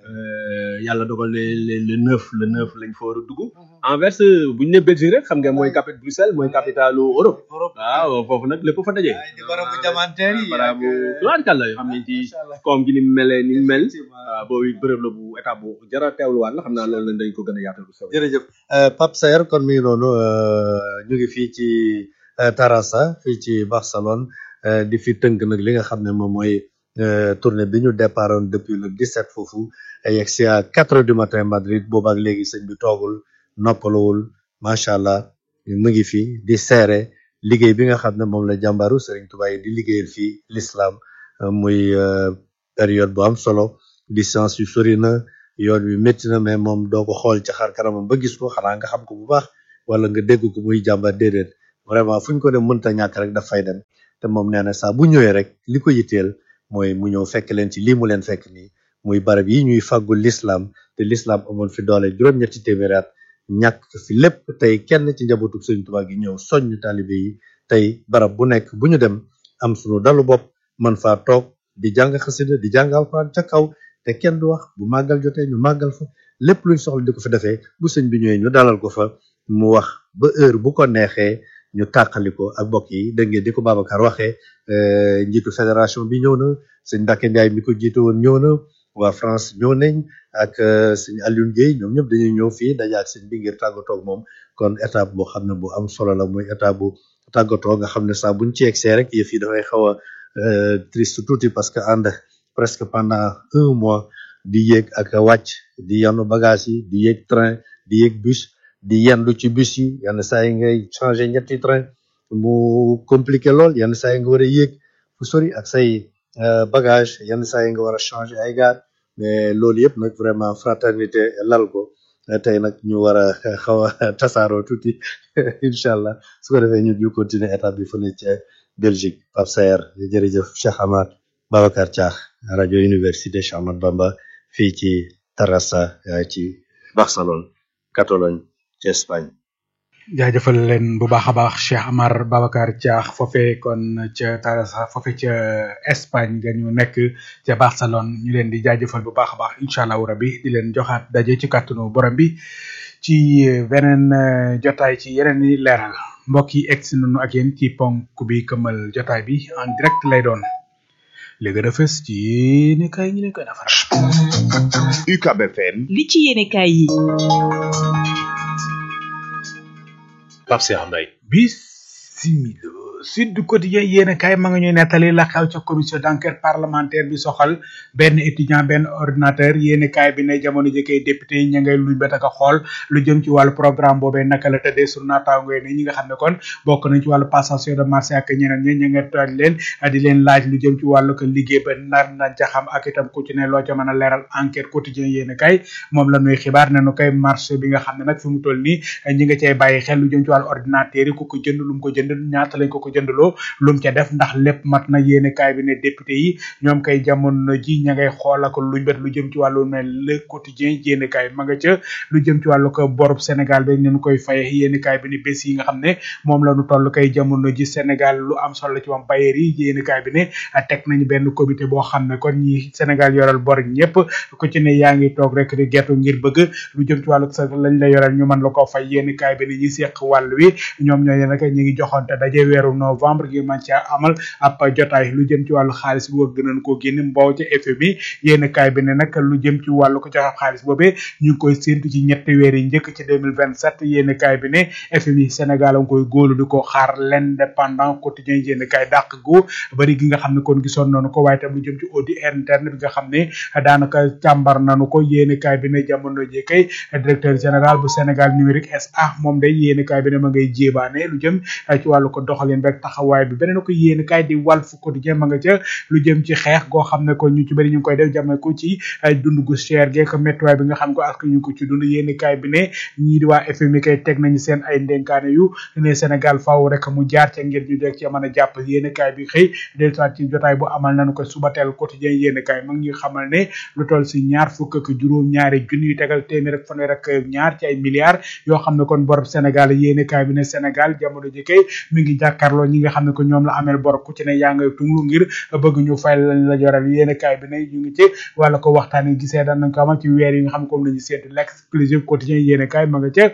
euh, yàlla dogal le le le neuf le neuf lañ fa war a dugg Anvers bu ñu ne Belgique rek xam nga mooy capitale Bruxelles mooy capitalu Europe waaw foofu nag lépp fa daje barabu jamanteer yi barabu tubaarkàlla yoo xam ne ci koom gi ni mu melee ni mu mel waaw boobu it bërëb la bu état bu jara teewluwaat la xam naa loolu lañ dañ ko gën a yaatal bu soobee jërëjëf euh, Pape Saer kon mi ngi noonu euh, ñu ngi fii ci euh, Terrassa fii ci Barcelone euh, di fi tënk nag li nga xam ne moom mooy euh, tournée bi ñu départoon depuis le 17 foofu yegg si à 4 heures du matin Madrid boobu ak léegi sëñ bi toogul noppaluwul macha allah mu ngi fi di seere liggéey bi nga xam ne moom la jàmbaru Serigne Touba yi di liggéeyal fii l'islam euh, muy euh, période bu am solo distance yu sori na yoon wi métti na mais moom doo ko xool ci xar kanamam ba gis ko xanaa nga xam ko bu baax wala nga dégg ko muy jàmbar déedéet vraiment fu ñu ko dem mënta ñàkk rek daf fay dem te moom nee na saa bu ñëwee rek li ko yitteel mooy mu ñëw fekk leen ci lii mu leen fekk nii muy barab yi ñuy fàggul l'islam te l'islam amoon fi doole juróom-ñetti téeméeri at ñàkk fi lépp tey kenn ci njabootu Sëriñ Tuubaa gi ñëw soññ taalibe yi tey barab bu nekk bu ñu dem am sunu dalu bopp man faa toog di jàng xasida di jàng alxuraan ca kaw te kenn du wax bu màggal jotee ñu màggal fa lépp luñ soxla di ko fi defee bu sëñ bi ñëwee ñu dalal ko fa mu wax ba heure bu ko neexee ñu tàqali ko ak mbokk yi dégg ngeen di ko Babacar waxee euh, njiitu fédération bi ñëw na sëñ Mbacke Ndiaye mi ko jiite woon ñëw na waa France ñëw nañ ak euh, sëñ Alioune Guèye ñoom ñëpp dañuy ñëw fii daje ak sëñ bi ngir tàggatoo ak moom kon étape boo xam ne bu am solo la muy étape bu tàggatoo nga xam ne saa buñ ci egsee rek yëf yi dafay xaw a euh, triste tuuti parce que ànd presque pendant un mois di yéeg ak a wàcc di yanu bagage yi di yéeg train di yéeg bus di yendu ci bus yi yenn saa yi ngay changer ñetti train mu compliqué lool yenn saa yi nga war a yéeg fu sori ak say euh, bagage yenn saa yi nga war a changer ay gaar mais loolu yëpp nag vraiment fraternité lal ko Euh, tey nag ñu war a xaw a tasaaroo tuuti incha allah su ko defee ñu ñu continuer étape bi fële ca Belgique Pape Saer jërëjëf Cheikh Amar Babacar Thiakh rajo Université Cheikh Ahmadou Bamba fii ci Terrassa euh, ci Barcelone Catalogne ci Espagne jaajëfal leen bu baax a baax Cheikh Amar Babacar Thiakh foofee kon ca Terrassa foofee ca Espagne nga ñu nekk ca Barcelone ñu leen di jaajëfal bu baax a baax incha allahu rabbi di leen joxaat daje ci kàttanu borom bi ci beneen eh, jotaay ci yeneen i leeral mbokk yi egg si nañu ak yéen ci ponk bi këmal jotaay bi en direct lay doon li gën a fës ci yéene kay ñu leen koy defaral. UCAB FM li ci yéenekaay yi Pape Cheikh Mbaye bisimila Sud Quotidien yéen a kaay ma nga ñuy nettali la xew ca commission d'enquête parlementaire bi soxal benn étudiant benn ordinateur yéen a kaay bi ne jamono jëkkee député yi ña ngay luñ bet ak a xool lu jëm ci wàllu programme boobee naka la tëddee sur naataango yi ne ñi nga xam ne kon bokk nañ ci wàllu passation de marché ak ñeneen ñi ña nga tooj leen di leen laaj lu jëm ci wàllu ko liggéey ba nar na ca xam ak itam ku ci ne loo ca mën a leeral enquête quotidien yéen a kaay moom la ñuy xibaar ne nu koy marché bi nga xam ne nag fi mu toll nii ñi nga cay bàyyi xel lu jëm ci wàllu ordinateur yi ku ko jënd lu mu ko jënd ñaata lañ ko ko jëndaloo lu mu ca def ndax lépp mat na yéene kaay bi ne député yi ñoom kay jamono ji ña ngay xool ak luñ bet lu jëm ci wàllu ne le quotidien yéene kaay ma nga ca lu jëm ci wàllu ko borub Sénégal bi ñu koy faye yéene kaay bi ne bés yi nga xam ne moom la ñu toll kay jamono ji Sénégal lu am solo ci moom bayeer yi yéene kaay bi ne teg nañu benn comité boo xam ne kon ñi Sénégal yoral bor ñëpp ku ci ne yaa ngi toog rek di gertu ngir bëgg lu jëm ci wàllu sa lañ la yoral ñu mën la ko fay yéene kaay bi ne ñi seq wàll wi ñoom ñooy nag ñi ngi joxonte daje weeru novembre ngir man caa amal ab jotaay lu jëm ci wàllu xaalis bi bëgg nañ koo génne mboow ca FMI yéen kaay bi ne nag lu jëm ci wàllu ko joxe xaalis boobee ñu ngi koy séntu ci ñetti weer yi njëkk ci 2027 yéen kaay bi ne FMI Sénégal a ngi koy góolu di ko xaar l'indépendant quotidien yéen kaay dàq gu bari gi nga xam ne kon gisoon nañu ko waaye tam lu jëm ci audit interne bi nga xam ne daanaka càmbar nañu ko yéen kaay bi ne jamono ji kay directeur général bu Sénégal numérique SA moom day yéen kaay bi ne ma ngay jéebaane lu jëm ci wàllu ko doxalin rek taxawaay bi beneen ko yéen kaay di Walf Quotidien ma nga ca lu jëm ci xeex goo xam ne ko ñu ci bëri ñu ngi koy def jàmme ko ci dund gu cher geek méttiwaay bi nga xam ko ak ñu ko ci dund yéen kaay bi ne ñii di waa FMI kay teg nañu seen ay ndenkaane yu ne Sénégal faaw rek mu jaar ca ngir ñu deg ci mën a jàpp yéen kaay bi xëy dellusiwaat ci jotaay bu amal nañu ko subateel quotidien yéen kaay ma ngi ñuy xamal ne lu toll si ñaar fukk ak juróom ñaari junni yu tegal téeméer ak fanweer ak ñaar ci ay milliards yoo xam ne kon borob Sénégal yéen kaay bi ne Sénégal jamono ji kay mi ngi jàkkaarloo merloo ñi nga xam ne ko ñoom la ameel bor ku ci ne yaa ngay tunglu ngir bëgg ñu fay lañ la yoral yéen kaay bi ne ñu ngi ci wala ko waxtaan yi gisee daan nañ ko amal ci weer yi nga xam ne comme lañu seetu l'exclusive quotidien yéen kaay ma nga ca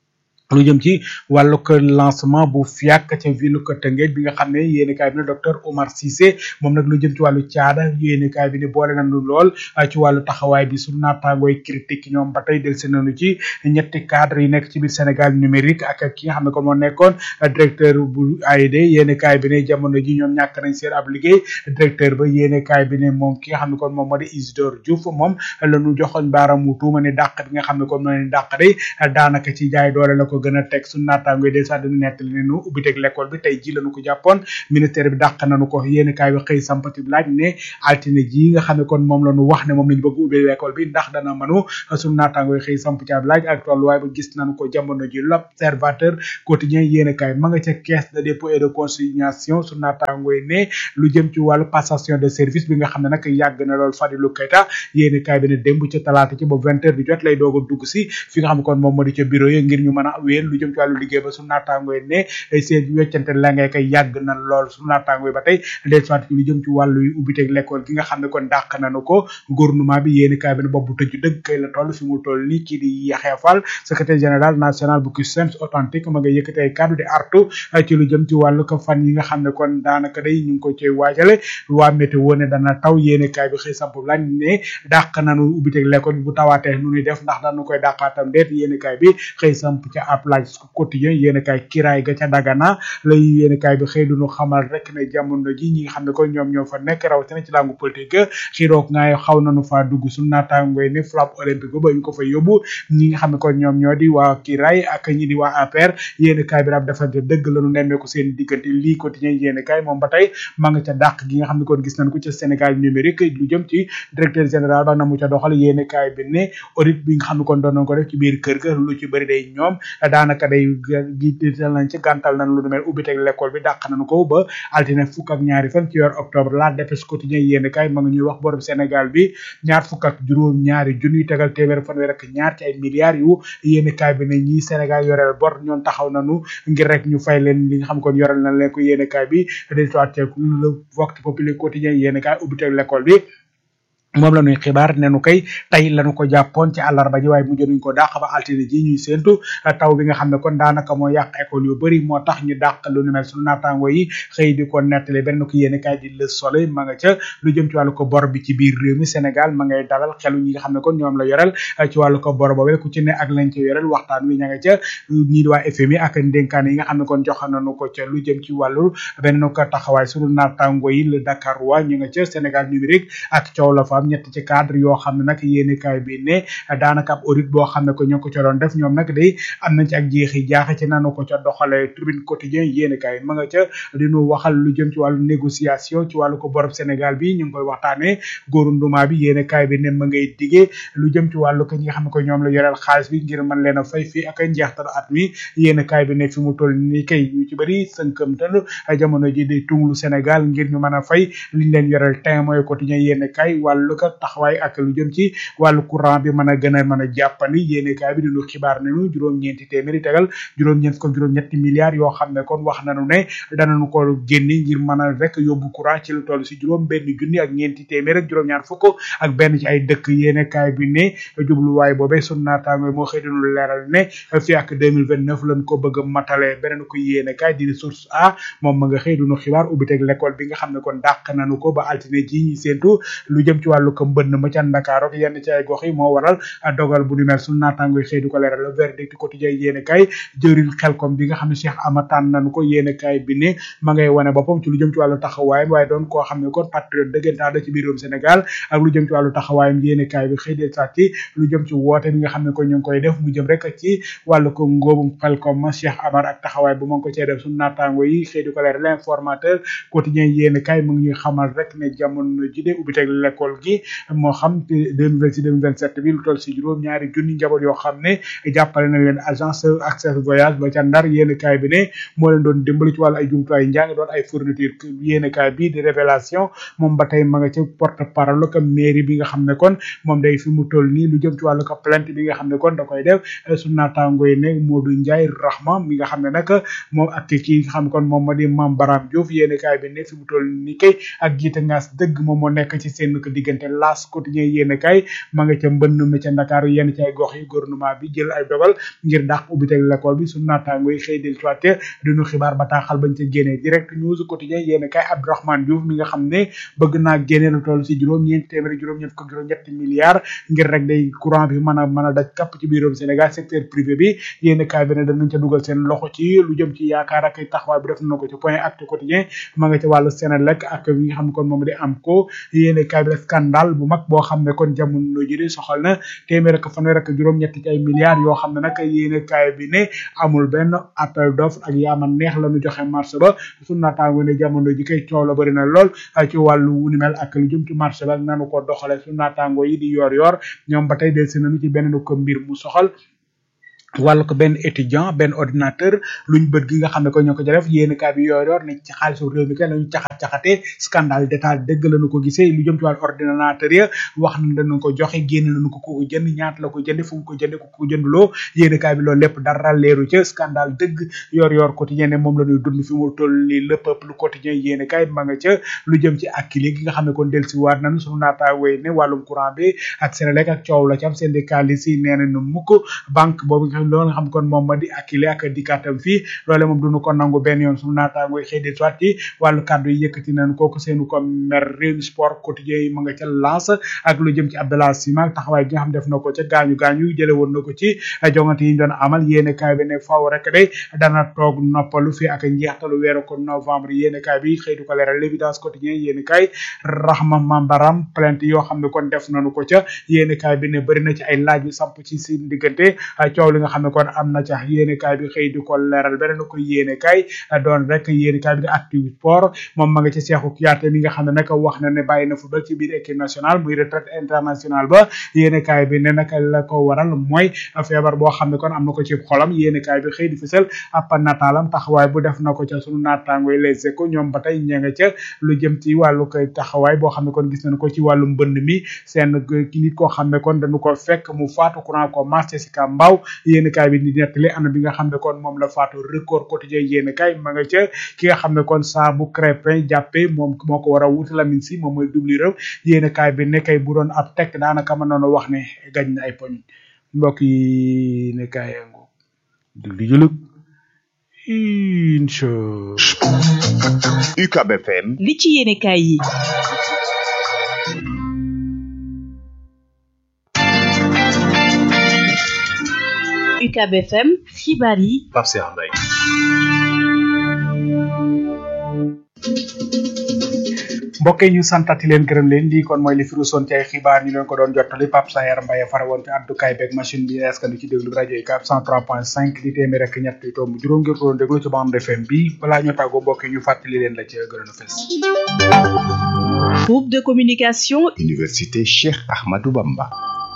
lu jëm ci wàllu ko lancement bu fiak ca ville ko Tëngéej bi nga xam ne yéeni kaay bi ne docteur Omar Cissé moom nag lu jëm ci wàllu caada yéeni kaay bi ne boole nañu lool ci wàllu taxawaay bi su naataangooy critique ñoom ba tey del si nañu ci ñetti cadre yi nekk ci biir Sénégal numérique ak ki nga xam ne kon moo nekkoon directeur bu AID yéeni kaay bi ne jamono ji ñoom ñàkk nañ seen ab liggéey directeur ba yéeni kaay bi ne moom ki nga xam ne kon moom moo di Isidore Diouf moom la ñu joxoñ baaramu tuuma ne dàq bi nga xam ne kon moo leen dàq de daanaka ci jaay doole la ko gën a teg su naataangoy de sax dañu nettali ne nu ubbiteg l'école bi tey ji lañu ko jàppoon ministère bi dàq nañu ko yéeni kaay bi xëy sampati laaj ne altine ji nga xam ne kon moom la ñu wax ne moom lañu bëgg ubbi l'école bi ndax dana mënu su naataangoy xëy samp ci ab laaj ak tolluwaay ba gis nañu ko jamono ji l'observateur quotidien yéeni kaay ma nga ca caisse de dépôt et de consignation su naataangoy ne lu jëm ci wàllu passation de service bi nga xam ne nag yàgg na lool Fadilou Keita yéeni kaay bi ne démb ca talaata ci ba vingt heures di jot lay doog a dugg si fi nga xam ne kon moom moo di ca bureau yi ngir ñu mën a wéel lu jëm ci wàllu liggéey ba su naataangoy ne seen weccante la ngay koy yàgg na lool su naataangoy ba tey del soit ci lu jëm ci wàllu yu ubbiteeg l'école gi nga xam ne kon dàq nañu ko gouvernement bi yéeni kaay bi ne boobu tëju dëgg kay la toll fi mu toll nii kii di Yaxya Fall secrétaire général national bu CUSEMS authentique ma nga yëkkati ay kàddu di artu ci lu jëm ci wàllu ko fan yi nga xam ne kon daanaka day ñu ngi ko cay waajale waa météo ne dana taw yéeni kaay bi xëy samp lañ ne dàq nañu ubbiteeg l'école bi bu tawaatee nu ñuy def ndax dañu koy dàqaatam deet yéeni kaay bi xëy samp ca ab laaj quotidien yéeni kaay kiraay ga ca dagana lay yéeni kaay bi xëy duñu xamal rek ne jamono ji ñi nga xam ne kon ñoom ñoo fa nekk rawatina ci langue politique xiroog ngaay xaw nañu faa dugg su naataangoy ne flamme olympique ba ñu ko fa yóbbu ñi nga xam ne kon ñoom ñoo di waa kiraay ak ñi di waa APR yéeni kaay bi daal defante dëgg lañu nemmeeku seen diggante lii quotidien yéeni kaay moom ba tey ma nga ca dàq gi nga xam ne kon gis nañ ko ca Sénégal numérique lu jëm ci directeur général ba na mu ca doxal yéeni kaay bi ne audit bi nga xam ne kon doon nañ ko def ci biir kër ga lu ci bëri day ñoom daanaka day giital nañ ci gàntal nañ lu nu mel ubbi teg l'école bi dàq nañu ko ba altine fukk ak ñaari fan ci yor octobre la dépêche quotidien yéeni kaay ma nga ñuy wax borom Sénégal bi ñaar fukk ak juróom ñaari junniy tegal téeméer fanweer ak ñaar ci ay milliards yu yéeni kaay bi ne ñii Sénégal yoreel bor ñoon taxaw nañu ngir rek ñu fay leen li nga xam kon yoreel nañ leen ko yéeni kaay bi de soit le vox populi quotidien yéeni kaay ubbi teg l'école bi moom la ñuy xibaar ne nu kay tey lañu ko jàppoon ci àllarba ji waaye mujj nañ ko dàq ba altine ji ñuy séentu taw bi nga xam ne kon daanaka moo yàq école yu bëri moo tax ñu dàq lu nu mel sunu naataango yi xëy di ko nettali benn ko yéene kaay di Le Soleil ma nga ca lu jëm ci wàllu ko bor bi ci biir réew mi Sénégal ma ngay dalal xelu ñi nga xam ne kon ñoom la yorel ci wàllu ko bor boobee ku ci ne ak lañ ca yorel waxtaan wi ña nga ca ñii di waa FMI ak ndénkaan yi nga xam ne kon joxe nañu ko ca lu jëm ci wàllu benn ko taxawaay sunu naataango yi le Dakar waa ñu nga ca Sénégal numérique ak coow la fa am ñett ci cadre yoo xam ne nag yéeni kaay bi ne daanaka ab audit boo xam ne ko ñoo ko ca doon def ñoom nag day am nañ ci ak jeexi jaaxe ci nanu ko ca doxale tribune quotidien yéeni kaay ma nga ca dinu waxal lu jëm ci wàllu négociation ci wàllu ko borob Sénégal bi ñu ngi koy waxtaane góorunduma bi yéeni kaay bi ne ma ngay digee lu jëm ci wàllu ko ñi nga xam ne ko ñoom la yoreel xaalis bi ngir mën leen a fay fii ak njeextal at mi yéeni kaay bi ne fi mu toll ni kay ñu ci bëri sënkamtal jamono ji di tunglu Sénégal ngir ñu mën a fay liñ leen yoreel temps mooy quotidien yéeni kaay wàllu ko taxawaay ak lu jëm ci wàllu courant bi mën a gën a mën a jàppandi yéene kaay bi dinu xibaar nañu juróom-ñeenti téeméeri tegal juróom-ñeent ko juróom-ñetti milliards yoo xam ne kon wax nañu ne danañu ko génne ngir mën a rek yóbbu courant ci lu toll si juróom benn junni ak ñeenti téeméer ak juróom-ñaar fukk ak benn ci ay dëkk yéene kaay bi ne jubluwaay boobee sun naataango moo xëy dinu leeral ne fii ak 2029 lañ ko bëgg a matale beneen ko yéene kaay di source a moom ma nga xëy dinu xibaar ubbi teg l'école bi nga xam ne kon dàq nañu ko ba altine ji ñi séentu lu jëm ci wàllu ko mbënn ma ca Dakar ak yenn ci ay gox yi moo waral dogal bu ni mel sunu naataango yi xëy du ko leeral le verdict quotidien yéene kay jëriñ xelkom bi nga xam ne Cheikh Amataan nañu ko yéene kay bi ne ma ngay wane boppam ci lu jëm ci wàllu taxawaayam waaye doon koo xam ne kon patriote dëggantaan la ci biir réewum Sénégal ak lu jëm ci wàllu taxawaayam yéene kay bi xëy de saat ci lu jëm ci woote bi nga xam ne ko ñu ngi koy def mu jëm rek ci wàllu ko ngóobum xelkom ma Cheikh Amar ak taxawaay bu ma ko cee def sunu naataango yi xëy di ko leeral l'informateur quotidien yéene kay mu ngi ñuy xamal rek ne jamono ji de ubbi teg l'école gi gi moo xam deux mille vingt six deux mille vingt sept bi lu toll si juróom ñaari junni njaboot yoo xam ne jàppale na leen agence accès voyage ba ca ndar yéen kaay bi ne moo leen doon dimbali ci wàllu ay jumtuwaay njàng doon ay fourniture yéen kaay bi di révélation moom ba tey ma nga ca porte parole ko mairie bi nga xam ne kon moom day fi mu toll nii lu jëm ci wàllu ko plainte bi nga xam ne kon da koy def su naataango yi ne Modou Ndiaye Rahma mi nga xam ne nag moom ak kii nga xam ne kon moom ma di Mame Baram Diouf yéen kaay bi ne fi mu toll nii kay ak jiite ngaas dëgg moom moo nekk ci seen ko diggante laas quotidien yéen kaay ma nga ca mbënn mi ca Ndakaaru yenn ci ay gox yi gouvernement bi jël ay dogal ngir dàq ubbiteg l'école bi su naataango yi xëy del soité duñu xibaar bataaxal bañ ca génnee direct news quotidien yéen kaay Abdourahmane Diouf mi nga xam ne bëgg naa génne lu toll si juróom ñeenti téeméeri juróom ñeent fukk juróom ñetti milliards ngir rek day courant bi mën a mën a daj kapp ci biirum Sénégal secteur privé bi yéen kaay bi ne danañ ca dugal seen loxo ci lu jëm ci yaakaar ak taxawaay bi def na ko ci point acte quotidien ma nga ca wàllu Sénélec ak yi nga xam ne kon moom di am ko yéen kaay bi scandale bu mag boo xam ne kon jamono ji di soxal na téeméer ak fanweer ak juróom ñetti ci ay milliards yoo xam ne nag yéen kaay bi ne amul benn appel d'offre ak yaama neex la ñu joxe marché ba su naataango ne jamono ji kay coow la bëri na lool ci wàllu wu ni mel ak lu jëm ci marché ba ak nanu ko doxale su naataango yi di yor yor ñoom ba tey del si nañu ci benn ko mbir mu soxal wàllu ko benn étudiant benn ordinateur luñ bët gi nga xam ne ko ñoo ko ca def yéen kaa bi yor yor ne ci xaalisu réew mi kay lañu caxat caxatee scandale d'état dëgg lañu ko gisee lu jëm ci wàllu ordinateur ya wax na dañu ko joxe génn nañu ko ko jënd ñaata la ko jënd fu mu ko jënd ko ko jëndloo yéen kaa bi loolu lépp dara leeru ca scandale dëgg yor yor quotidien ne moom la ñuy dund fi mu toll li le peuple quotidien yéen kaay ma nga ca lu jëm ci akkili gi nga xam ne kon del si waat nañu sunu naataawee ne wàllum courant bi ak Senelec ak coow la ci am syndicaliste yi nee nañu mukk banque boobu loolu nga xam kon moom ma di akile ak dikaatam fii loole moom duñu ko nangu benn yoon suñu naataangoy xëy di soit ci wàllu kàddu yi yëkkati nañ kooku seenu ko mer réew sport quotidien yi ma nga ca lance ak lu jëm ci Abdallah Sima ak taxawaay gi nga xam def na ko ca gaañu gaañu jële woon na ko ci jongante yi ñu doon amal yéene kaay bi ne faw rek de dana toog noppalu fii ak njeextalu weeru ko novembre yéene kaay bi xëy du ko leeral l'évidence quotidien yéene kaay Rahma Mambaram plainte yoo xam ne kon def nañu ko ca yéene kaay bi ne bëri na ci ay laaj yu samp ci seen diggante coow li nga xam ne kon am na ca yéene kaay bi xëy di ko leeral beneen ko yéene kaay doon rek yéene kaay bi di actu sport moom ma nga ci Cheikhou Kouyaté mi nga xam ne nag wax na ne bàyyi na football ci biir équipe nationale muy retraite internationale ba yéene kaay bi ne nag la ko waral mooy feebar boo xam ne kon am na ko ci xolam yéene kaay bi xëy di fësal ab nataalam taxawaay bu def na ko ca sunu naataangoy les échos ñoom ba tey ña nga ca lu jëm ci wàllu koy taxawaay boo xam ne kon gis nañu ko ci wàllu mbënd mi seen nit koo xam ne kon dañu ko fekk mu faatu courant ko marché si ka mbaaw yéene kaay bi di nettali ana bi nga xam ne kon moom la faatu record quotidien yéene kaay ma nga ca ki nga xam ne kon saa bu crépin jàppee moom moo ko war a wuti Lamine si moom mooy double rëw yéene kaay bi ne kay bu doon ab tekk daanaka mën noonu wax ne gañ na ay poñ mbokk yi ne kaay yango dugli julug incha UCAB FM li ci yéene kaay yi UCAB FM xibaar yi Pape Cheikh Mbaye mbokk yi ñu santati leen gërëm leen lii kon mooy li fi rusoon ci ay xibaar ñu leen ko doon jottali Pape Sayer Mbaye fara woon ci àddukaay beeg machine bi askan ci déglu rajo yi 403.5 di téeméer ak ñett yu tomb juróom ngir ko doon déglu ci bande FM bi balaa ñu tàggoo mbokk yi ñu fàttali leen la ci gënoon a fes groupe de communication Université Cheikh Ahmadou Bamba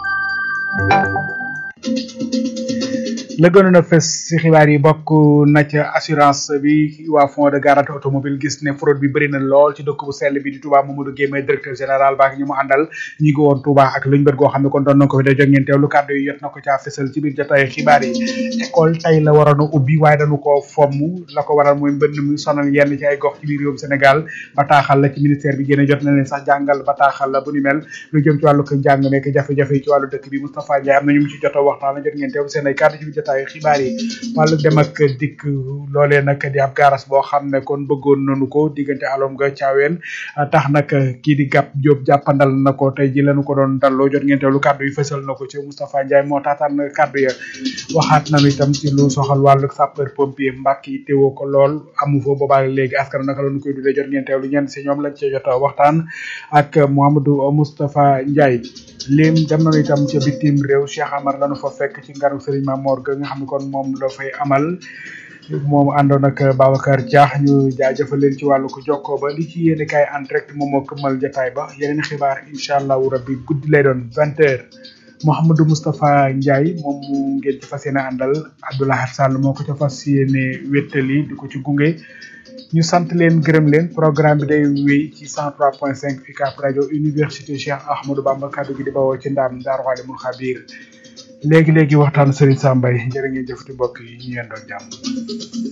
la gënoon a fes ci xibaar yi bokk na ca assurance bi waa fond de garantie automobile gis ne fraude bi bëri na lool ci dëkk bu sell bi di Touba Mamadou Guèye may directeur général baak ñi mu àndal ñi ngi woon Touba ak luñ bët goo xam ne kon doon na ko fi da jóg ngeen teewlu kàddu yi jot na ko caa fesal ci biir jotaay xibaar yi école tey la waroon a ubbi waaye dañu koo fomm la ko waral mooy mbënn mi sonal yenn ci ay gox ci biir réewum Sénégal bataaxal la ci ministère bi génne jot na leen sax jàngal bataaxal la bu ni mel lu jëm ci wàllu ko njàng meek jafe-jafe yi ci wàllu dëkk bi Moustapha Ndiaye am na ñu mu ci jot a waxtaan la jot ngeen teewlu seen ay kàddu ci biir jotaay xibaar yi wàllu dem ak dikk loolee nag di ab garas boo xam ne kon bëggoon nañu ko diggante alom nga caaween tax nag kii di gàpp Diop jàppandal na ko tey ji lañu ko doon dalloo jot ngeen teewlu kàddu yi fësal na ko ci Moustapha Ndiaye moo taataan kàddu ya waxaat nañu itam ci lu soxal wàllu sapeur pompier mbàkk yi teewoo ko lool amu fa boobaa léegi askan naka lañu koy dundee jot ngeen teewlu ñenn si ñoom lañ ci jot a waxtaan ak Mouhamadou Moustapha Ndiaye lim dem nañu itam ca bitim réew Cheikh Amar lañu fa fekk ci ngaru Serigne Mamor ga nga xam ne kon moom la fay amal moom àndoon ak Babacar Diakh ñu jaajëfal leen ci wàllu ko jokkoo ba li ci yéene kaay en direct moom moo këmmal jotaay ba yeneen xibaar incha allahu rabbi guddi lay doon vingt heures Mouhamadou Moustapha Ndiaye moom mu ngeen ci fas yéene àndal Abdoulaye Sall moo ko ca fas yéene wéttali di ko ci gunge ñu sant leen gërëm leen programme bi day wéy ci 103.5 UCAB rajo université Cheikh Ahmadou Bamba kaddu gi di bawoo ci ndaam Daaru Alimul Xabiir léegi léegi waxtaan Serigne Sambay jërë ngeen jëfati mbokk yi ñu yendoon jàmm